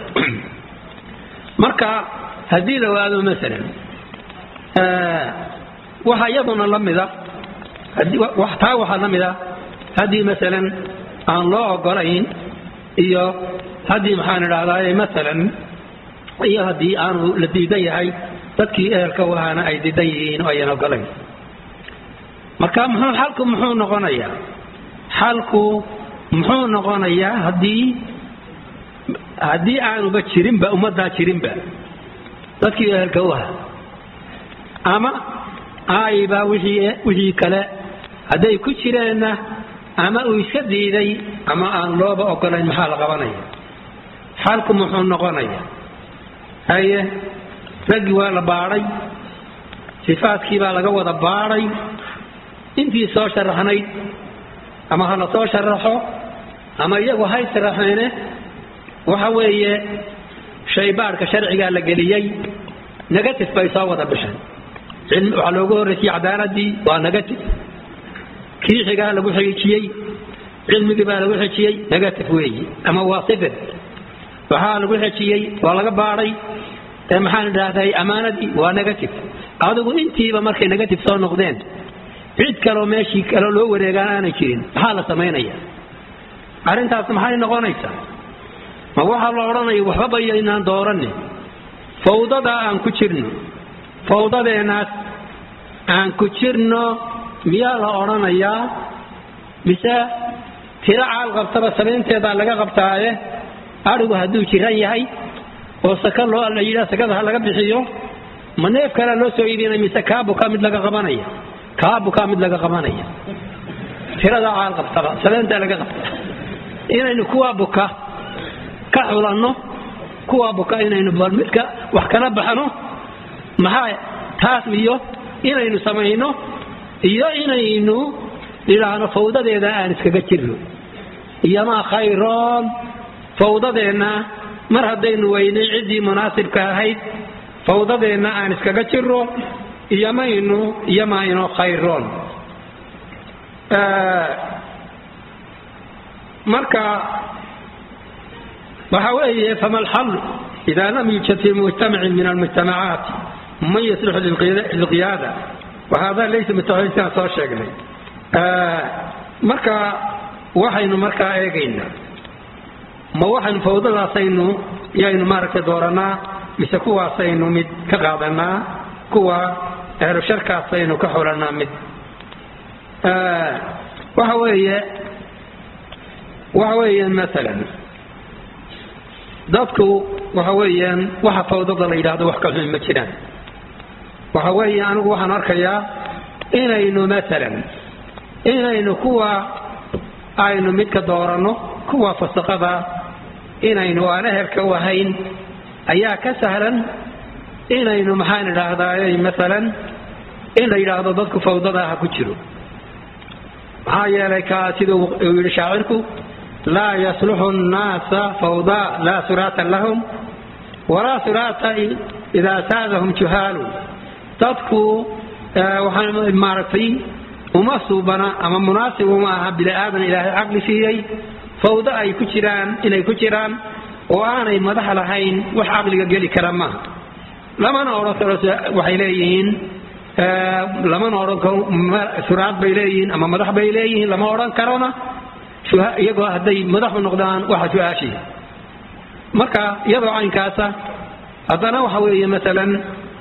[SPEAKER 1] marka haddii la waado masalan waxaa iyaduna la mida taa waxaa la mida haddii masalan aan loo ogolayn iyo haddii maxaan idhahdaa masalan iyo haddii aanu la diidan yahay dadkii ehelka u ahaana ay diidan yihiin oo ayan ogolayn marka muxuu xalku muxuu noqonayaa xalku muxuu noqonayaa haddii haddii aanuba jirinba ummaddaa jirinba dadkii ehelka u ahaa ama aayba wixii kale hadday ku jireenna ama uu iska diiday ama aan looba ogolayn maxaa la qabanaya xalku muxuu noqonaya haye raggii waa la baadhay sifaadkii baa laga wada baadhay intii soo sharaxnayd ama ha la soo sharaxo ama iyagu hay sharaxeene waxa weeye shaybaadhka sharcigaa la geliyey negative bay soo wada bixeen waxaa loogu horreysiyey cadaaladii waa negative kiixigaa lagu xijiyey cilmigii baa lagu xijiyey negative weeyi ama waa sifir waxaa lagu xijiyey waa laga baadhay ee maxaan idhaahday ammaanadii waa negative adigu intiiba markay negative soo noqdeen cid kaloo meeshii kale loo wareegaan aanay jirin maxaa la samaynaya arrintaas maxay noqonaysaa ma waxaa la odhanaya waxba bayaynaan dooranne fawdadaa aan ku jirno fawdadeenaas aan ku jirno miyaa la odhanayaa mise tiro caal qabtaba samaynteedaa laga qabtaaye adhigu hadduu jiran yahay oo saka loo la yidhaa sakada ha laga bixiyo ma neef kalea loo soo iibinaya mise kaabukaa mid laga qabanaya kaabukaa mid laga qabanaya tiradaa caal qabtaba samayntaa laga qabta inaynu kuwaa buka ka xulanno kuwaa buka inaynu bal midka wax kala baxno maxaa taas iyo inaynu samayno iyo inaynu idhaahno fawdadeeda aan iskaga jirno iyomaa khayroon fawdadeenna mar haddaynu weynay ciddii munaasibka ahayd fawdadeenna aan iskaga jirno iyomaynu iyomayno khayroon marka waxa weeye fama alxal ida lam yujad fi mujtamacin min almujtamacaat man yaslixu lilqiyaada wahada laysa mutaxisiaan soo sheegnay marka waxaynu markaa eegaynaa ma waxaynu fawdadaasaynu yaynu maaragtay dooranaa mise kuwaasaynu mid ka qaadanaa kuwa ehlu sharkaasaynu ka xulanaa mid waxa weeye waxa weeyaan maalan dadku waxa weeyaan waxa fawdada la yidhaahdo wax ka xun ma jiraan waxa weeye anigu waxaan arkayaa inaynu maalan inaynu kuwa aynu midka dooranno kuwa fasaqada inaynu aan ehelka u ahayn ayaa ka sahlan inaynu maxaan idhaahdaaye maalan in la yidhaahdo dadku fawdada ha ku jiro maxaa yeelay ka sida uu yidhi shaacirku laa yasluxu nnaasa fawda laa suraata lahum walaa suraata idaa saadahum juhaalu dadku waxaa maaragtay uma suubana ama munaasib uma aha bini aadan ilaahay caqli siiyey fawdo ay ku jiraan inay ku jiraan oo aanay madax lahayn wax caqliga geli kara maaha lamana odhan karo waxay leeyihiin lamana odhan karo suraad bay leeyihiin ama madax bay leeyihiin lama odhan karona iyagoo hadday madaxu noqdaan waxa su-aashiya marka iyadoo caynkaasa haddana waxa weeye maalan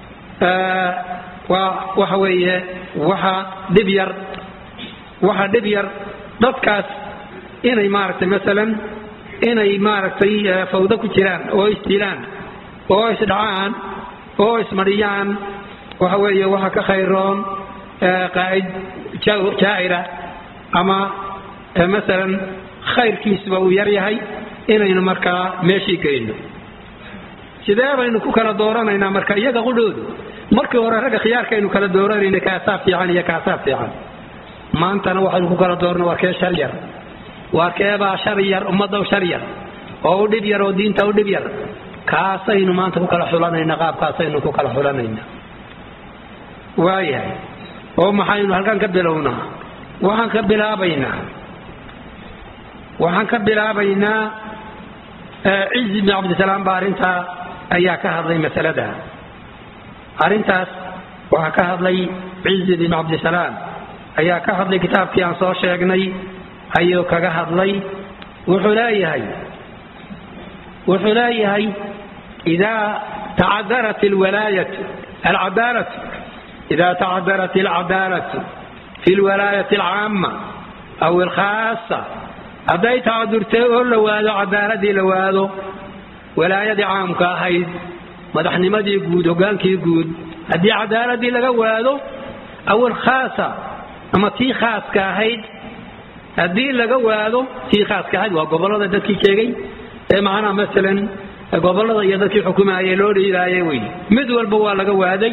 [SPEAKER 1] waa waxa weeye waxa dhib yar waxa dhib yar dadkaas inay maaragtay maalan inay maaragtay fawdo ku jiraan oo isdilaan oo isdhacaan oo ismariyaan waxa weeye waxa ka khayroon qaa'id jaa'ira ama maalan khayrkiisuba uu yar yahay inaynu markaa meeshii geyno sidee baynu ku kala dooranaynaa marka iyaga qudhoodu markii hore ragga khiyaarkaynu kala dooranayna kaasaa fiican iyo kaasaa fiican maantana waxaynu ku kala doorna waa kee shar yar waa keebaa shar yar ummadda shar yar oo u dhib yar oo diinta u dhib yar kaasaynu maanta ku kala xulanayna qaabkaasaynu ku kala xulanayna waayahay oo maxaynu halkan ka bilownaa waxaan ka bilaabaynaa waxaan ka bilaabaynaa cizi bn cabdisalaam baa arrintaa ayaa ka hadlay masalada arrintaas waxaa ka hadlay cizi bin cabdisalaam ayaa ka hadlay kitaabkii aan soo sheegnay ayuu kaga hadlay wuxuu leeyahay wuxuu leeyahay idaa tacadarat alwalaayatu alcadaalatu idaa tacadarat alcadaalatu fi lwalaayati alcaama aw alkhaasa hadday tacadurtay oo la waado cadaaladii la waado walaayadii caamka ahayd madaxnimadii guud hogaankii guud haddii cadaaladii laga waado aw alkhaasa ama tii khaaska ahayd haddii laga waado tii khaaska ahayd waa gobollada dadkii sheegay ee macnaha masalan gobollada iyo dadkii xukumaayay loo dhiibaayay wey mid walba waa laga waaday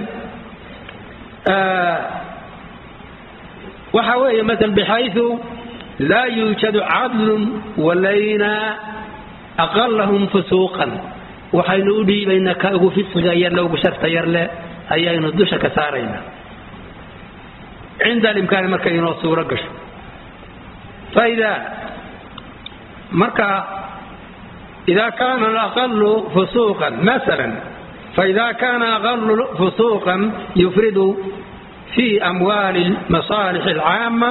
[SPEAKER 1] waxa weeye maala bixayu laa yuujadu cadlun walayna aqalahum fusuuqan waxaynu u dhiibaynaa ka ugu fisqiga yarle ugu sharta yarle ayaynu dusha ka saaraynaa cinda alimkaani markay inoo suuro gasho faida marka ida kaana alaqalu fusuuqan maala faida kaana aqalu fusuuqan yufridu fi amwaali masaalix alcaama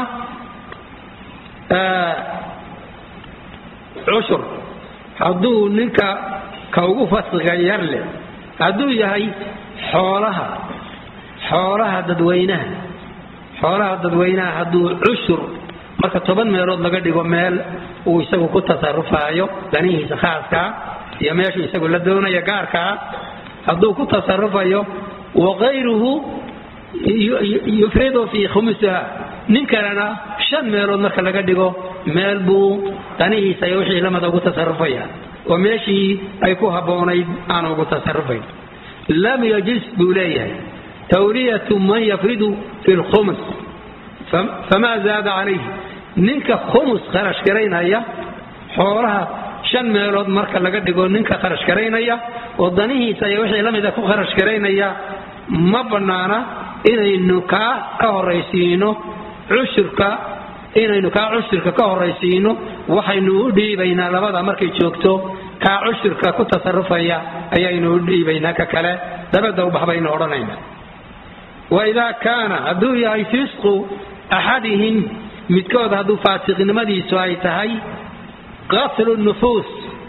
[SPEAKER 1] cushur hadduu ninka ka ugu fasqiga yar leh hadduu yahay xoolaha xoolaha dadweynaha xoolaha dadweynaha hadduu cushur marka toban meelood laga dhigo meel uu isagu ku tasarufaayo danihiisa khaaskaa iyo meeshuu isagu la doonaya gaarkaa hadduu ku tasarufayo wakayruhu yufridu fii khumusiha nin kalena shan meelood marka laga dhigo meel buu danihiisa iyo wixii lamada ugu tasarufaya oo meeshii ay ku habboonayd aanu ugu tasarufayn lam yajis buu leeyahay tawliyatu man yafridu fi lkhumus famaa zaada calayhi ninka khumus kharash garaynaya xoolaha shan meelood marka laga dhigo ninka kharash garaynaya oo danihiisa iyo wixii lamida ku kharash garaynaya ma bannaana inaynu kaa ka horaysiino cushurka inaynu kaa cushurka ka horaysiino waxaynu u dhiibaynaa labada markay joogto kaa cushurka ku tasarufaya ayaynu u dhiibaynaa ka kale dabadda ubax baynu odhanayna waidaa kaana hadduu yahay fisqu axadihim midkood hadduu faasiqnimadiisu ay tahay qatlu nufuus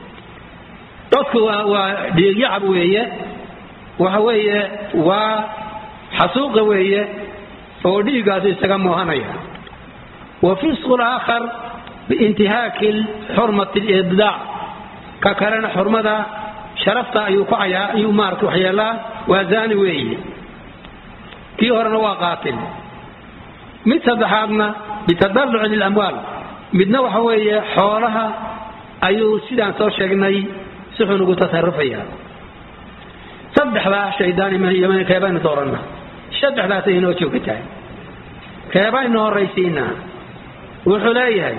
[SPEAKER 1] dadku waa waa dhiigyacab weeye waxa weeye waa xasuuqa weeye oo dhiiggaasu isaga muuhanaya wa fisqu laakhar biintihaaki xurmati libdaac ka kalena xurmada sharafta ayuu ku cayaa ayuu maarata waxyeelaa waa zaani weeye kii horena waa qaatil mid saddexaadna bitadaluci lilamwaal midna waxa weeye xoolaha ayuu sidaan soo sheegnay si xun ugu tasarufaya saddexdaa shaydaan keebaynu doorana saddexdaasay inoo joogatahay keebaynu horaysiinaa wuxuu leeyahay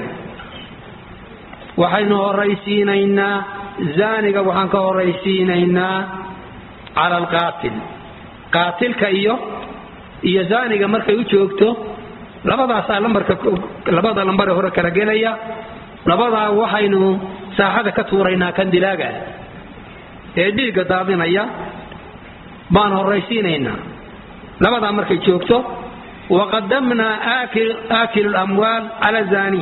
[SPEAKER 1] waxaynu horaysiinaynaa zaaniga waxaan ka horaysiinaynaa cala alqaatil qaatilka iyo iyo zaaniga markay u joogto labadaasaa lambarka labada lambare hore kala gelaya labadaa waxaynu saaxada ka tuuraynaa kan dilaaga ee dhiigga daadinaya baan horaysiinaynaa labadaa markay joogto waqadamnaa aakilu lamwaal cala zani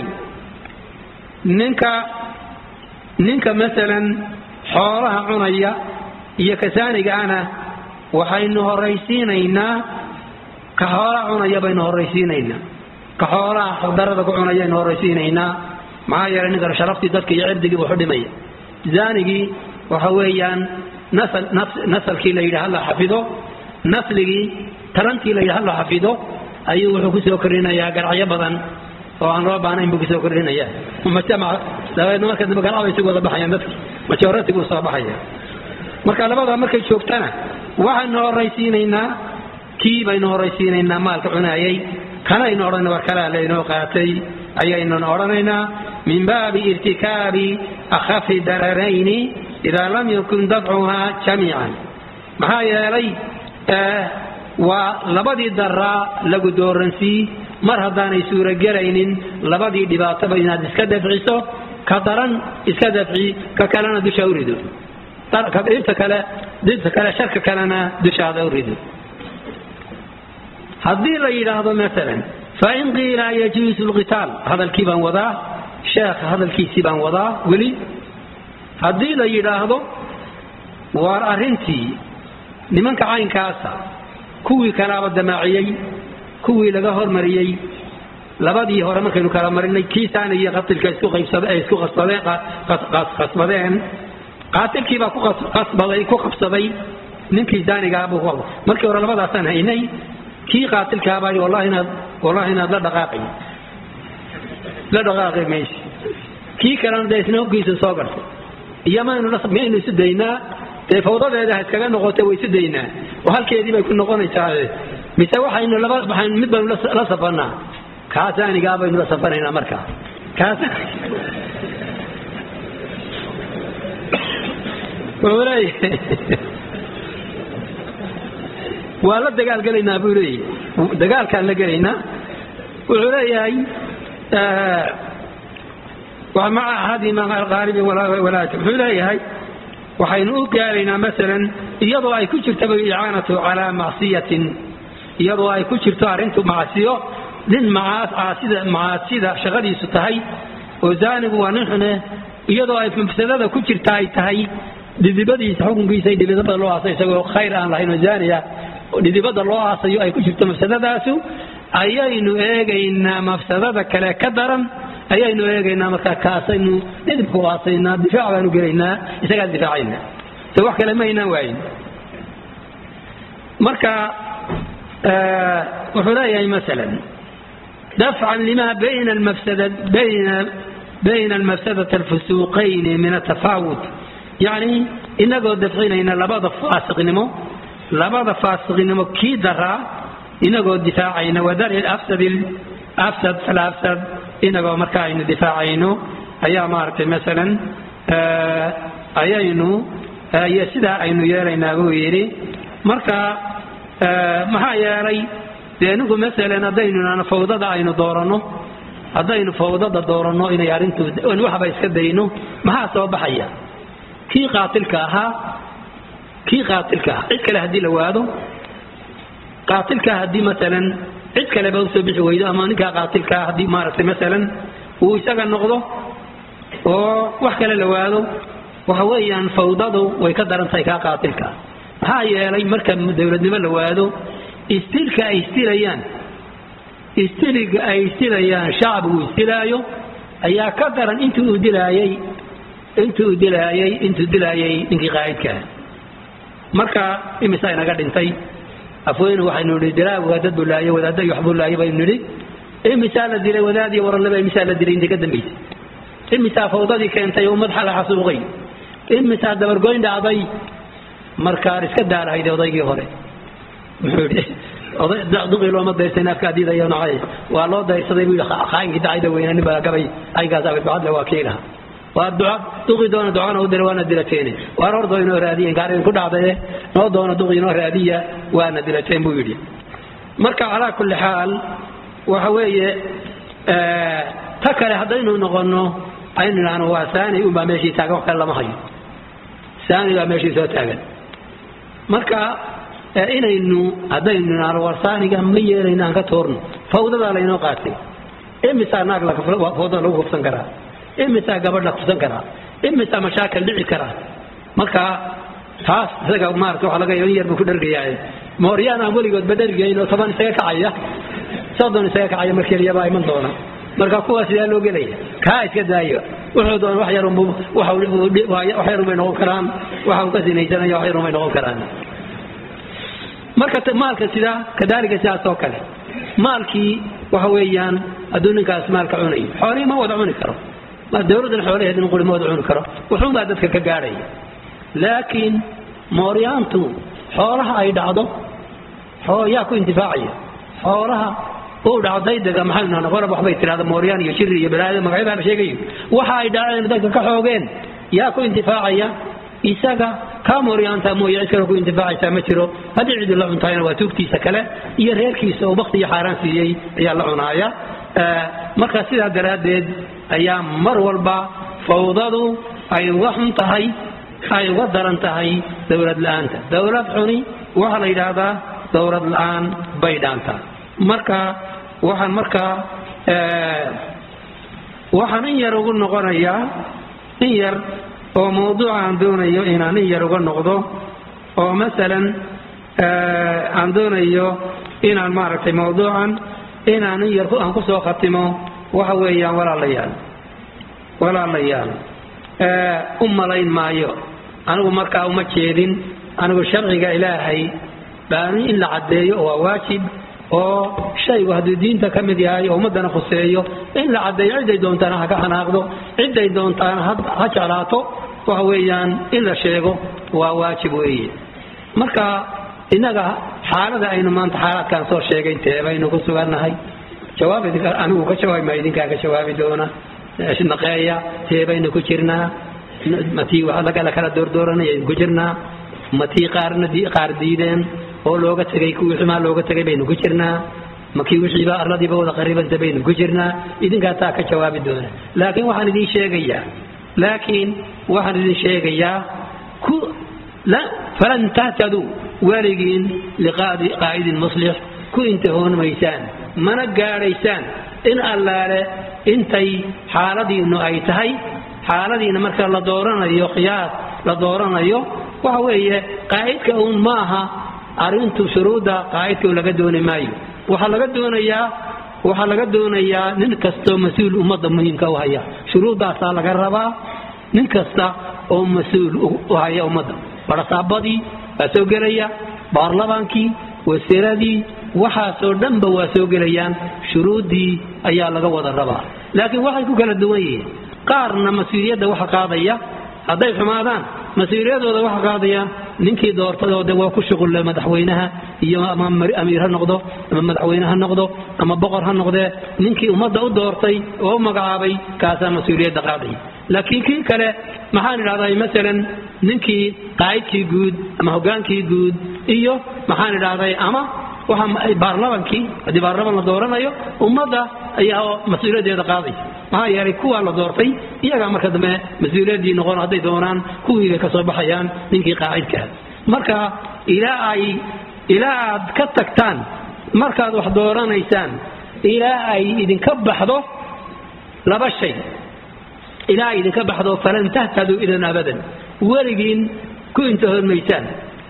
[SPEAKER 1] ninka ninka masalan xoolaha cunaya iyo kasaanigaana waxaynu horaysiinaynaa ka xoolaha cunaya baynu horaysiinaynaa ka xoolaha xaqdarada ku cunayaynu horaysiinaynaa maxaa yeelay ninkan sharaftii dadka iyo cirdigii buu xudhimaya zaanigii waxa weeyaan nasalkii la yidhi hala xafido nasligii tarantii la yidhi hala xafido ayuu wuxuu kusoo kordhinayaa garacyo badan oo aan loo baanayn buu kusoo kordhinaya dabeedna marka dambe garacba isagu wada baxayaan dadki majoratigu soo baxaya marka labadaa markay joogtana waxaynu horaysiinaynaa kii baynu horaysiinaynaa maalka cunaayay kanaynu odhan war kalaa laynoo qaatay ayaynun odhanaynaa min baabi irtikaabi akhafi dararayni idaa lam yakun dafcuhaa jamiican maxaa yeelay waa labadii daraa lagu dooransii mar haddaanay suurogelaynin labadii dhibaatoba inaad iska dafciso ka daran iska dafci ka kalena dusha u rido dhibta kale dhibta kale sharka kalena dushaada u rido haddii la yidhaahdo maalan fain qiila yajuusu lqitaal hadalkii baan wadaa sheekha hadalkiisii baan wadaa weli haddii la yidhaahdo waar arrintii nimanka caynkaasa kuwii kalaaba damaaciyey kuwii laga hormariyey labadii hore markaynu kala marinay kiisaana iyo qatilka isku qasbadeen qaatilkiibaa ku qabsaday ninkii saanigaabuu markii hore labadaasaan haynay kii qaatilkaabay wallahi inaad wallahi inaad la dhaqaaqay la dhaqaaqi maysi kii kalena dee isna hoggiisa soo gartay iyo maynu miyaynu isu daynaa dee fawdadeeda ha iskaga noqotay way isu daynaa oo halkeedii bay ku noqonaysaa mise waxaynu laba waxaynu mid baynu la safanaa kaa saanigaa baynu la safanaynaa markaa kaas wuxuu leeyahay waa la dagaalgelaynaa buu leeyahy dagaalkaan la gelaynaa wuxuu leeyahay maca axadima qaalibi walaat wuxuu leeyahay waxaynu u gaaraynaa masalan iyadoo ay ku jirtaba icaanatu calaa macsiyatin iyadoo ay ku jirto arrintu macsiyo nin macaasida macaasida shaqadiisu tahay oo zaanigu waa nin xune iyadoo ay mafsadada ku jirta ay tahay dhidibadiisa xukunkiisa dhidibada loo aasay isagoo khayr aan lahayn oo zaaniya dhidibada loo aasayo ay ku jirto mafsadadaasu ayaynu eegaynaa mafsadada kale ka daran ayaynu eegaynaa markaa kaasaynu dhidibka u aasaynaa difaac baanu gelaynaa isagaan difaacayna se wax kale ma aynaan waayin marka wuxuu leeyahay masalan dafcan lima bayna almafsada bayna bayna almafsadati alfusuuqayni min atafaawut yacni inagoo dafcinayna labada faasiqnimo labada faasiqnimo kii daraa inagoo difaacayna wadari afsad afsad falafsad inagoo marka aynu difaacayno ayaa maaragtay masalan ayaynu iyo sidaa aynu yeelaynaa buu yidhi marka maxaa yeelay dee ninku masalan haddaynu fawdada aynu dooranno haddaynu fawdada dooranno inay arrintu waxba iska dayno maxaa soo baxaya kii qaatilka ahaa kii qaatilka ah cid kale haddii la waado qaatilka haddii masalan cid kaleba usoo bixi weydo ama ninkaa qaatilkaa haddii maaragtay masalan uu isaga noqdo oo wax kale la waado waxa weeyaan fawdadu way ka daran tahay kaa qaatilka maxaa yeelay marka dowladnimo la waado istilka ay istilayaan istiliga ay istilayaan shacbigu istilaayo ayaa ka daran intii uu dilaayay intii uu dilaayay intuu dilaayay ninkii qaa'idkaa marka imisa inaga dhintay afweyne waxaynu nidhi dilaagu waa dad buu laayay wadaadda iyo waxbuu laayay baynu nidhi imisaa la dilay wadaad iyo waralleba imisaa la dilay intii ka dambaysay imisaa fawdadii keentay ummad xala xasuuqay imisaa dabargoyn dhacday markaan iska daalahayd odaygii hore muxuu yidhi duqii looma dayrsan afka adiidayo nacay waa loo dayrsaday buu yidhi khaayinkii dacayda weyna nin baa gabay aygaas abadbacadle waa kiilaha waa duca duqii doona ducana u dira waana dilateene waar hordoo inoo raadiya inkaar ku dhacdaye noo doona duqii inoo raadiya waana dilateen buu yidhi marka calaa kulli xaal waxa weeye ta kale haddaynu noqonno aynu idhaahno waa saani unbaa meeshii taagan wax kale lama hayo saani baa meeshii soo taagan marka inaynu haddaynu idhaahno war saaniga ma yeelayno aan ka toorno fawdadaa laynoo qaatay imisaa naag fawdada lagu hubsan karaa imisaa gabadh la kubsan karaa imisaa mashaakil dhici karaa marka taas isaga maarata waxa laga in yar buu ku dhergayaa mooryaan aan weligoodba dhergayn oo toban isaga kacaya soddon isaga kacaya mar keliyabaa iman doona marka kuwaas sidaa loo gelaya kaa iska daayo wuxuu doona wax yarunbu wax yarun bay noqon karaan waxa uu ka sinaysanaya wax yarun bay noqon karaan marka maalka sidaa kadaalika sidaas oo kale maalkii waxa weeyaan hadduu ninkaas maalka cunayo xoolihii ma wada cuni karo dowladdan xoolaheed in quri ma wada cuni karo wuxuunbaa dadka ka gaadhaya laakiin mooryaantu xoolaha ay dhacdo yaa ku intifaacaya xoolaha uu dhaco daydaga maxaynu nahna qolab waxbay tidhahda mooryaan iyo shiri iyo balaaya magacyada la sheegayo waxa ay dhaceen dadka ka xoogeen yaa ku intifaacaya isaga kaa mooryaanta mooye cid kale ku intifaacaysaa ma jiro haddii cidi la cuntayna waa tuugtiisa kale iyo reerkiisa oo bakti iyo xaaraan siiyey ayaa la cunaaya marka sidaa daraaddeed ayaa mar walba fawdadu ay uga xun tahay ay uga daran tahay dowlad la-aanta dowlad xuni waxaa la yidhaahdaa dowlad la-aan bay dhaantaa marka waxaan markaa waxaan in yar ugu noqonayaa in yar oo mawduuca aan doonayo inaan in yar uga noqdo oo masalan aan doonayo inaan maaragtay mawduucan inaan in yar aan kusoo khatimo waxa weeyaan walaalayaal walaalayaal u malayn maayo anigu markaa uma jeedin anigu sharciga ilaahay baani in la caddeeyo waa waajib oo shaygu hadduu diinta ka mid yahay oo ummaddana khuseeyo in la caddeeyo ciday doontaana ha ka xanaaqdo ciday doontaana ha jeclaato waxa weeyaan in la sheego waa waajib weeye marka innaga xaalada aynu maanta xaalaadkaan soo sheegay teebaynu ku sugannahay jawaab anigu ka jawaabi maa idinkaa ka jawaabi doona naqeeya teebaynu ku jirnaa matii la kala doordooranaya ku jirnaa matii qaarna qaar diideen oo looga tegay kuwii xumaa looga tegay baynu ku jirnaa makii wixiiba arladiiba wada qaribanta baynu ku jirnaa idinkaa taa ka jawaabi doona laakiin waxaan idin sheegayaa laakiin waxaan idin sheegayaa ku falan tahtaduu weligiin liqaa'idin muslix ku intahoon maysaan mana gaadhaysaan in allaale intay xaaladiinnu ay tahay xaaladiina marka la dooranayo qiyaas la dooranayo waxa weeye qaa'idka uun ma aha arrintu shuruudda qaa'idka laga dooni maayo waxaa laga doonayaa waxaa laga doonayaa nin kastoo mas-uul ummadda muhiimka u haya shuruuddaasaa laga rabaa nin kasta oo mas-uul u haya ummadda barasaabadii waa soo gelaya baarlamaankii wasiiradii waxaasoo dhanba waa soo gelayaan shuruuddii ayaa laga wada rabaa laakiin waxay ku kala duwan yihiin qaarna mas-uuliyadda waxa qaadaya hadday xumaadaan mas-uuliyadooda waxa qaadaya ninkii doortadooda waa ku shuqulle madaxweynaha iyo ama amiir ha noqdo ama madaxweyne ha noqdo ama boqor ha noqdee ninkii ummadda u doortay oo u magacaabay kaasaa mas-uuliyadda qaadaya laakiin kii kale maxaan idhahdaa masalan ninkii qaa'idkii guud ama hogaankii guud iyo maxaan idhahday ama baarlamankii haddii baarlaman la dooranayo ummadda ayaa mas-uuliyaddeeda qaaday maxaa yeelay kuwaa la doortay iyagaa marka dambe mas-uuliyaddii noqon hadday doonaan kuwii bay ka soo baxayaan ninkii qaacidkaa marka ilaa ay ilaa aad ka tagtaan markaad wax dooranaysaan ilaa ay idinka baxdo laba shay ilaa ay idinka baxdo falan tahtaduu idan abadan weligiin ku intahoon maysaan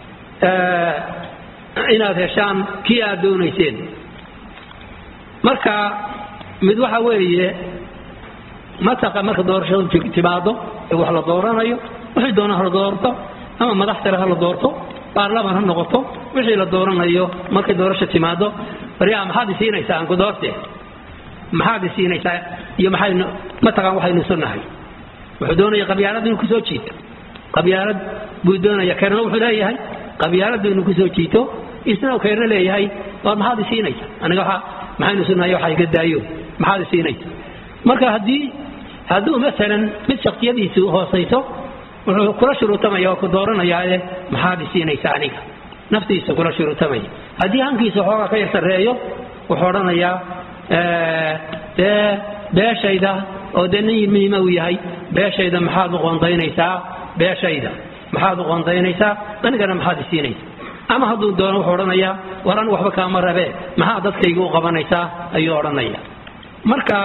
[SPEAKER 1] inaad heshaan kii aad doonayseen marka mid waxa weeye mataqa marka doorashadu timaado ee wax la dooranayo wixii doona ha la doorto ama madax sare ha la doorto baarlaman ha noqoto wixii la dooranayo markay doorasho timaado baryaha maxaad isiinaysaa aan ku doorte maxaad isiinaysaa iyo maxaynu mataqaan waxaynu isu nahay wuxuu doonaya qabyaalad inuu kusoo jiito qabyaalad buu doonaya keerna wuxuu leeyahay qabyaaladu inuu kusoo jiito isna keerna leeyahay waa maxaad isiinaysa aniga waxa maxaynu isu nahay waxa iga daayo maxaad isiinaysa marka haddii hadduu maalan mid shaksiyadiisu hoosayso wuxuu kula shuruutamaya oo ku dooranayaae maxaad isiinaysa aniga naftiisa kula shuruutamaya haddii hankiisa xoogaa ka yar sarreeyo wuxuu odhanayaa dee beeshayda oo dee nin muhiima uu yahay beeshayda maxaad u qoondaynaysaa beeshayda maxaad u qoondaynaysaa anigana maxaad isiinaysa ama hadduu doono wuxuu odhanayaa war anigu waxba kaama rabee maxaa dadkayga u qabanaysaa ayuu odhanaya marka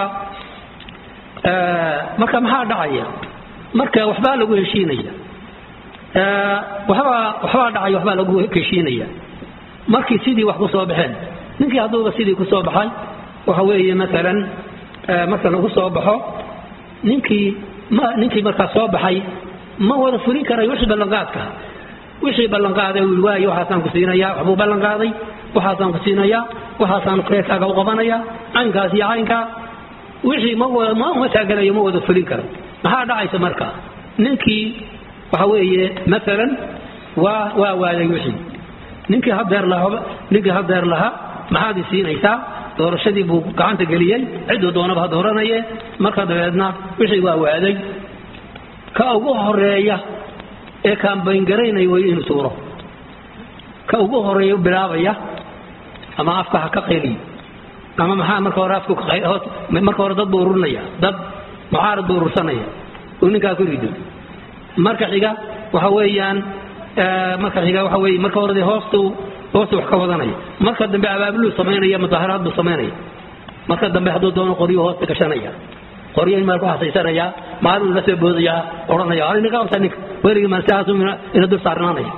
[SPEAKER 1] marka maxaa dhacaya marka waxbaa lagu heshiinaya waxbaa waxbaa dhacay waxbaa lagu heshiinaya markii sidii wax ku soo baxeen ninkii hadduuba sidii ku soo baxay waxa weeye maalan marka lagu soo baxo ninkii ma ninkii markaa soo baxay ma wada fulin karayo wixii ballanqaadka wixii ballanqaaday uu waaye waxaasaan ku siinayaa waxbuu ballanqaaday waxaasaan ku siinayaa waxaasaan reerkaaga u qabanayaa caynkaas iyo caynkaa wixii ma wada ma uma taaganayo ma wada fulin karo maxaa dhacaysa marka ninkii waxa weeye maalan waa waa waayay wixii ninkii hadeer lahaa ninkii hadeer lahaa maxaad i siinaysaa doorashadii buu gacanta geliyey cidduu doonaba ha dooranaye marka dabeedna wixii waa waaday ka ugu horeeya ee kaambayngaraynaya way inuu tuuro ka ugu horeeya u bilaabaya ama afka ha ka qeliyo ama maxaa marka hore afku marka hore dad buu ururinaya dad mucaarad buu urursanaya uu ninkaa ku rido marka xiga waxa weeyaan marka xiga waxa weeye marka hore hoostu hoostu wax ka wadanaya marka dambe abaabuluu samaynaya mudaaharaad buu samaynaya marka dambe hadduu doono qoryo hoosta gashanaya qoryo in meel ku hasaysanaya maalin la soo boodaya odhanaya ani ninka horta ninka weligii maan sidaas ina dul saarnaanaya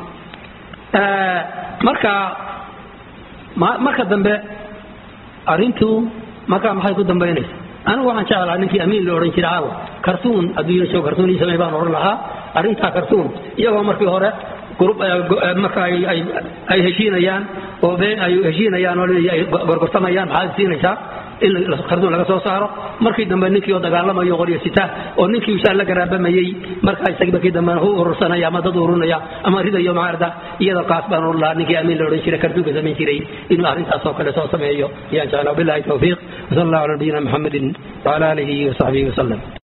[SPEAKER 1] marka marka dambe arrintu markaa maxay ku dambaynaysa anigu waxaan jeclaa ninkii amiin la odhan jiray caawa kartuun adduunyada soo kartuun ii samey baan odhan lahaa arrintaa kartuun iyagoo markii hore marka ay heshiinayaan oo ay heshiinayaan oo ay gorgortamayaan maxaad siinaysaa in kartuun laga soo saaro markii dambe ninkii oo dagaalamayo qoryo sita oo ninkii ushaan la garaabamayey markaa isagii markii dambe hu urursanaya ama dad urunaya ama ridayo maarda iyada qaas baan odhan lahaa ninkii amiin la odhan jiray kartuunka samayn jiray inuu arrintaas oo kale soo sameeyo ayaan jeclaa billahi tawfiiq wasala allahu ala nabiyina muxamedin wala aalihi wasaxbihi wasallam